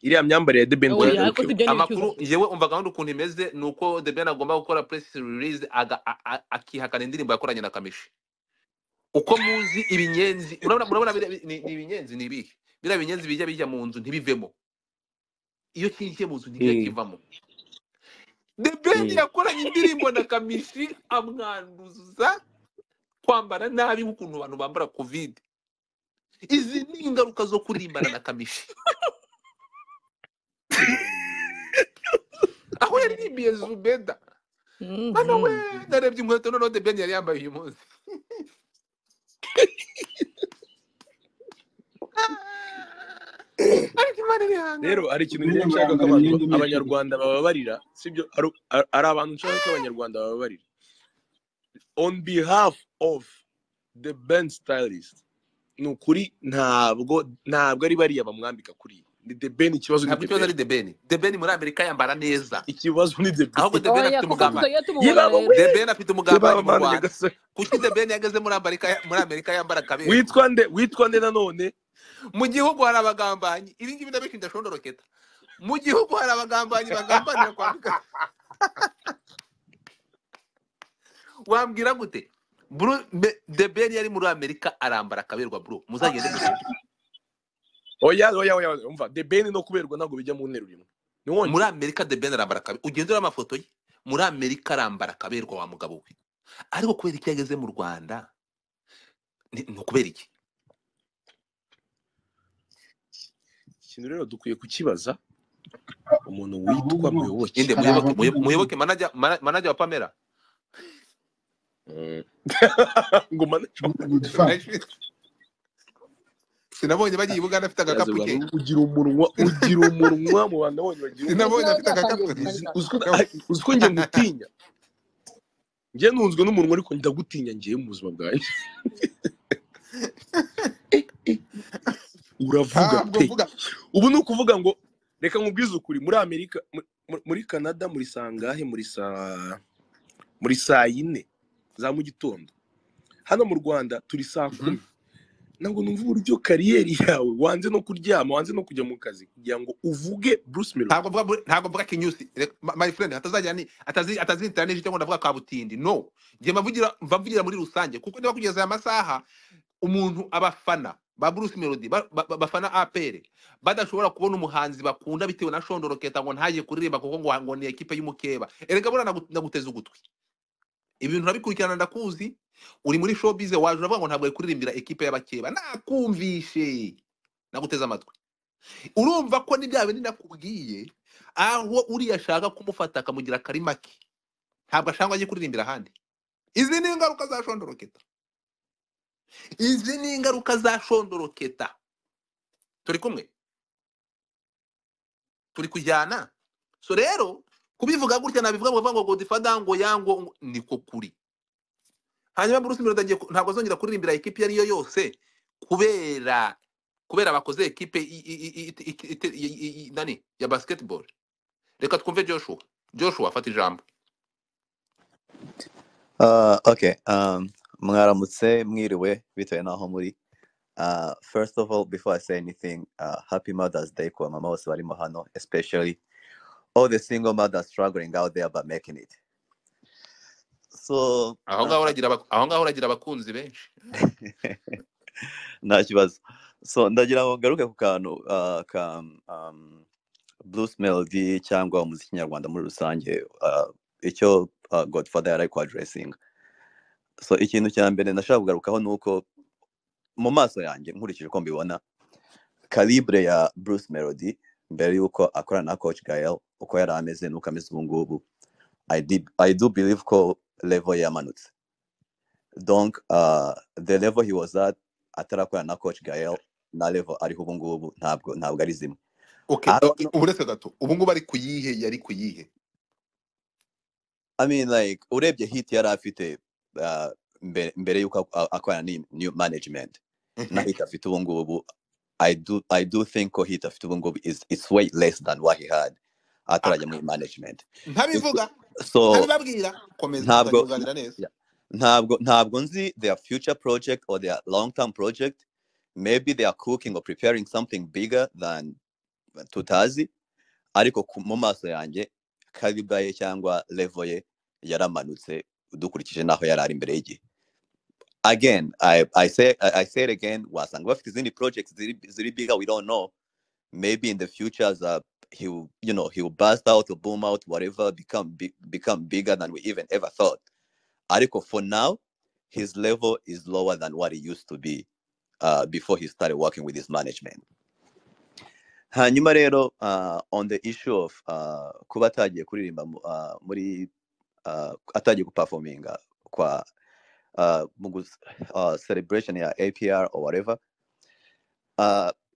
iriya myambarire ya the ben oya ariko tuyigarukire si byo ni ibicyuza amakuru pe yewe umva gahunda ukuntu imeze ni uko the ben agomba gukora press release aga- a- a- akihakana indirimbo yakoranye na kamishi uko muzi ibinyenzi urabona murabona biriya bi- ni ni ibinyenzi ni ibihe biriya binyenzi bijya bijya mu nzu ntibivemo iyo kinjiye mu nzu ntikijya Mm, kivamo the ben mm. yakoranye indirimbo na kamishi amwanduza kwambara nabi nk'ukuntu abantu bambara covid izi ni ingaruka zo kurimbana na kamishi aho yarimbiye zubeda bana we Mhm. narebye inkweto noneho the ben yari yambaye uyu munsi rero hari ikintu Bene njye nshaka ko murambara abantu imyenda imwe abanyarwanda bababarira sibyo ari ari abantu nshaka ko abanyarwanda bababarira on behalf of the band stylist ni ukuri ntabwo ntabwo ari bariya bamwambika kuriya ni the ben ikibazo ni ntabwo the ikibazo ben ari debeni debeni muri amerika yambara neza ikibazo ni the ben ahubwo debeni oya afite kuko umugambanyi tutagiye yewe tumubona abo we rero debeni afite yewe umugambanyi abo mu mana rwanda nyagasani kuki debeni yageze muri amerika muri amerika yambara akaberwa witwa nde witwa nde nanone mu gihugu hari abagambanyi ibi ngibi ndabishinja shondoroketa mu gihugu hari abagambanyi bagambanira kwambika wambwira gute bro me- the ben yari muri amerika arambara akaberwa bro muzagende murebe oya oya oya oya, umva the ben no kuberwa ntabwo bijya mu nteruro imwe muri ntiwongere amerika the ben arambara akaberwa ugendera amafoto ye muri amerika arambara akaberwa wa mugabo we ariko kubera iki yageze mu rwanda ni ni ukubera iki ikintu rero dukwiye kukibaza umuntu witwa ahubwo muyoboke ninde hari muyoboke Muyo- abavuga ngo muyoboke manager mana- manager wa pamela Mm. ngo manaje ngo godfather sinabonye bagiye i buganda afite yaze agakapu bwana ke ugira umunwa ugira umunwa mu bantu nabonye bagira umunwa sinabonye nawe afite agakapu byatangiye ke Uzi- gukarira uziko na- ay, uziko njye ngutinya njye nunzwe n'umunwa ariko ndagutinya ngiye mu buzima bwanjye uravuga ntabwo pe mvuga ubu ni ukuvuga ngo reka nkubwize ukuri muri amerika mu- mu- muri canada muri saa ngahe muri saa muri saa yine za mu gitondo hano mu rwanda turi saa Mhm. kumi ntabwo numva uburyo kariyeri yawe wanze no kuryama wanze no kujya mu kazi kugira ngo uvuge bruce melody ntabwo mvuga buri- ntabwo mvuga kinyusi Reka- ma- my friend atazajya ni atazi atazinitira n'ejo cyangwa ndavuga kabutindi no ngiye mbavugira mbavugira muri rusange kuko niba kugeza aya masaha umuntu abafana ba Bruce Melody ba- ba- ba- bafana APR badashobora kubona umuhanzi bakunda bitewe na Shondoro Keta ngo ntaje kuririmba kuko ngo ngo ni ekipe y'umukeba erega bora nagu- ndaguteza ugutwi ibintu urabikurikirana ndakuzi uri muri showbiz waje uravuga ngo ntabwo ari kuririmbira ekipe y'abakeba nakumvishe naguteze amatwi urumva ko n'ibya bindi nakubwiye aho uriya ashaka kumufata akamugira akari make ntabwo ashaka ngo ajye kuririmbira ahandi izi ni ingaruka za Shondoro Keta izi ni ingaruka za Shondoro Keta turi kumwe turi kujyana so rero kubivuga gutya nabivuga ngo ngo godifada ngo yango ngo- niko kuri hanyuma bruce melody agiye ku- ntabwo azongera kuririmbira ekipi iyo ari yo yose kubera kubera bakoze ekipe i- i- i- i- i- i- i- i- i- nani ya basketball reka twumve joshua joshua fata ijambo Uh, okay. Um, mwaramutse mwiriwe bitewe n'aho muri. Uh, first of all, before I say anything, uh, happy Mother's Day kwa mama wose barimo hano, especially all the single mothers struggling out there but making it. So, aho uh, ngaho uragira abak- aho ngaho uragira abakunzi benshi nta kibazo. So, ndagira ngo ngaruke ku kantu uh, ka um, blues melody cyangwa umuziki nyarwanda muri rusange, uh, icyo uh, Godfather yari ari ku addressing. So, ikintu cya mbere ndashaka kugarukaho ni uko mu maso yanjye nkurikije uko mbibona, calibre ya Bruce Melody mbere y'uko akorana na Coach Gael uko yari ameze n'uko ameze ubu ngubu I, did- I do believe ko level yamanutse donc uh, the level he was at atarakorana na Coach Gael na level ariho ubu ngubu ntabwo ntabwo ari zimwe okay I, uh, don't know, uretse gato ubu ngubu ari ku yihe yari ku yihe I mean like urebye hit yari afite uh, mbere, mbere y'uko a- akorana ni new management na Mhm. hit afite ubu ngubu I do I do think ko hit afite ubu ngubu is it's way less than what he had Ah, atarajya muri management It's- ntabivuga so ntabibabwira komeza ntabwo tuzajya nta- kuganira neza yeah. ntabwo ntabwo nzi their future project or their long term project maybe they are cooking or preparing something bigger than tutazi ariko ku- mu maso yanjye kaliba ye cyangwa level ye yaramanutse dukurikije n'aho yari ari mbere y'igihe again i i say i, I say it again wasanga bafite izindi projects ziri, ziri bigger we don't know maybe in the future as a he will you know he will burst out or boom out whatever become big, become bigger than we even ever thought Ariko, for now, his level is lower than what he used to be uh, before he started working with his management. Hanyuma rero, uh, on the issue of uh, kuba atagiye kuririmba mu- uh, muri uh, atagiye guperforminga kwa uh, mu gus- uh, celebration ya APR or whatever,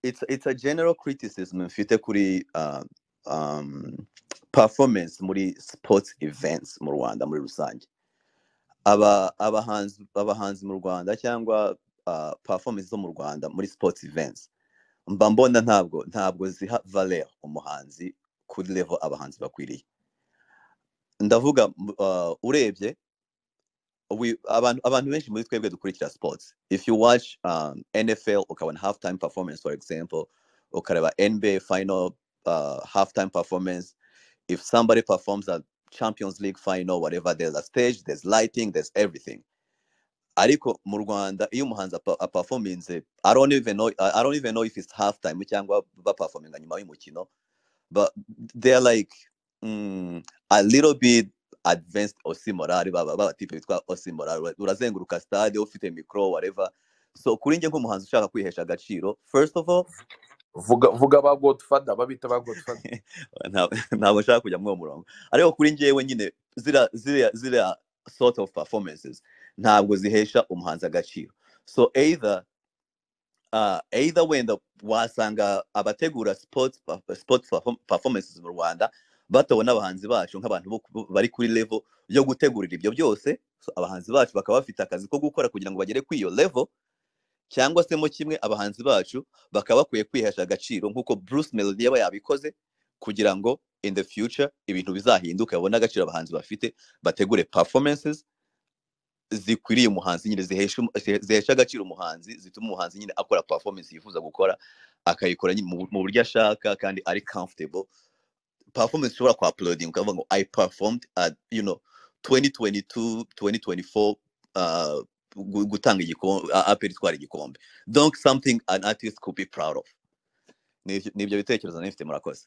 it's it's a general criticism mfite kuri um, um, performance muri sports events mu rwanda muri rusange aba abahanzi abahanzi mu rwanda cyangwa uh, performance zo mu rwanda muri sports events mba mbona ntabwo ntabwo ziha valeur umuhanzi kuri level abahanzi bakwiriye ndavuga m- uh, urebye we abantu abantu benshi muri twebwe dukurikira sports if you watch um, nfl ukabona halftime performance for example ukareba nba final uh, halftime performance if somebody performs a champions league final whatever there's a stage there's lighting there's everything ariko mu rwanda iyo umuhanzi apa- aperforminze i don't even know i I don't even know if it's halftime cyangwa baperforminga nyuma y'umukino but they're like mm, a little bit advanced osimorali baba baba tipe bitwa osimorali ura- urazenguruka stade ufite micro whatever so kuri njye nk'umuhanzi ushaka kwihesha agaciro first of all vuga vuga ba godfather babita ba godfather nta- ntabwo nshaka kujya muri uwo murongo ariko kuri njyewe nyine ziriya ziriya ziriya sort of performances ntabwo zihesha umuhanzi agaciro so either uh, either wenda wasanga abategura sports, perf- sports perform- performances mu rwanda batabona abahanzi bacu nk'abantu bo ku- bari kuri level yo gutegurira ibyo byose so abahanzi bacu bakaba bafite akazi ko gukora kugira ngo bagere kuri iyo level cyangwa se mo kimwe abahanzi bacu bakaba bakwiye kwihesha agaciro nk'uko bruce melody yaba yabikoze kugira ngo in the future ibintu bizahinduke babone agaciro abahanzi bafite bategure performances zikwiriye umuhanzi nyine zihesha umu- zihe- zihesha agaciro umuhanzi zituma umuhanzi nyine akora performance yifuza gukora akayikora nyine mu bu- mu buryo ashaka kandi ari comfortable performance ushobora kwa uploading ukavuga ngo i performed at you know 2022 2024 uh, gu- gutanga igikombe apel itwara igikombe donc something an artist could be proud of Ni- ni ibyo bitekerezo nifite murakoze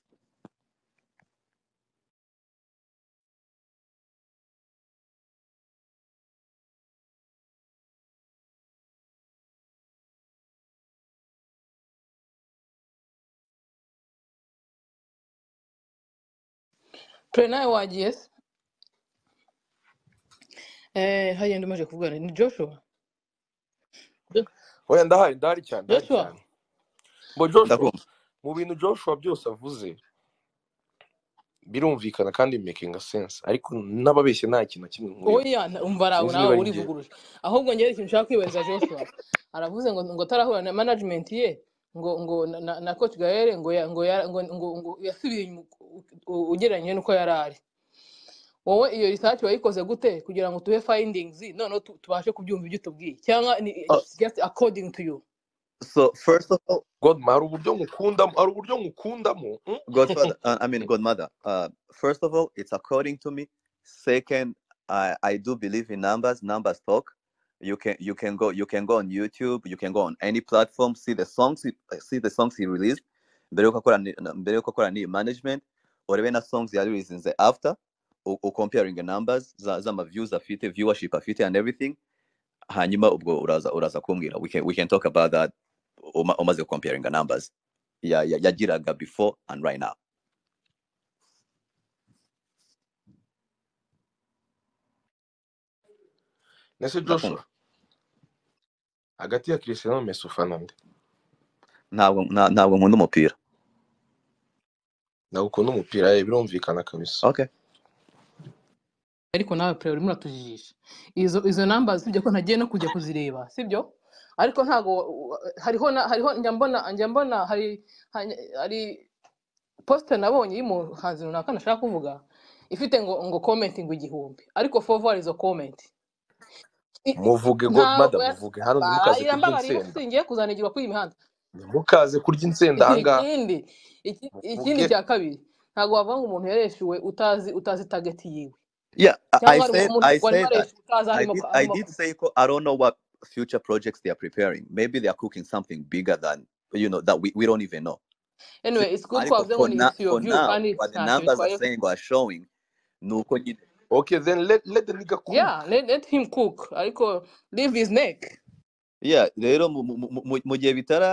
twe nawe wagiye se Eh, hariya undi umaze kuvugana ni joshua Jo- oya ndahari ndahari cyane ndahari joshua cyane mbo joshua ndakumva mu bintu joshua byose avuze birumvikana kandi making sense ariko n'ababeshye nta kintu na kimwe nkuriho oya nta- umva rawe sinzi nawe niba ari njyewe urivuguruje ahubwo ngewe ikintu nshaka kwibaza joshua aravuze ngo ngo atarahura na management ye ngo ngo na, na na coach gahere ngo ya, ngo, ya, ngo, ngo, ngo yasubiye inyuma u- u- ugereranyije n'uko yari ari wowe iyo research wayikoze gute kugira ngo tuhe findings noneho tu- tubashe kubyumva ibyo tubwiye cyangwa ni oh, it's just according to you so first of all godma hari uburyo ngukundamo hari uburyo ngukundamo mm? godfather uh, i mean godmother uh, first of all it's according to me second I, I do believe in numbers numbers talk you can you can go you can go on youtube you can go on any platform see the songs he- uh, see the songs he released mbere yuko akora ni- na- mbere yuko akora new management urebe na songs yari releasing after u, u comparing the numbers za, za ma views afite viewership afite and everything hanyuma ubwo uraza uraza kumbwira we can, we can talk about that uma- umaze comparing the numbers ya- ya- yagiraga before and right now nese joshua ndakumva hagati ya cristiano na Messi ufana nde ntabwo nta- ntabwo nkunda umupira ntabwo ukunda umupira ye birumvikana kabisa okay ariko nawe pre urimo uratujijisha izo izo numbers sibyo ko ntagiye no kujya kuzireba sibyo ariko ntago wa- wa- hariho na, hariho njya mbona njya mbona hari hari hari poste nabonye y'umuhanzi runaka ntashaka kuvuga ifite ngo ngo commenting igihumbi ariko forward izo comment I- i- muvuge ntabwo godmother yas- muvuge hano ntimukaze bararira kurya mbabarira kuko insenda singiye kuzanigirwa kuri iyi mihanda ntimukaze kurya insenda iki ni ahangaha ikindi iki, ikindi muvuge cya kabiri ntabwo wavuga ngo umuntu yareshuwe utazi utazi target yiwe yeah i, I cyangwa hari said umuntu i warimo said that areshuwe utazi i arimo did i arimo did say ko i don't know what future projects they are preparing maybe they are cooking something bigger than you know that we, we don't even know anyway it's good ko ariko wavuze ngo for ni now it's your for view now kandi what the ntacyo numbers are bitwaye saying or showing nuko nyine okay then let let the nigga cook yeah let, let him cook ariko leave his neck yeah rero mu mu- mu- mu gihe bitara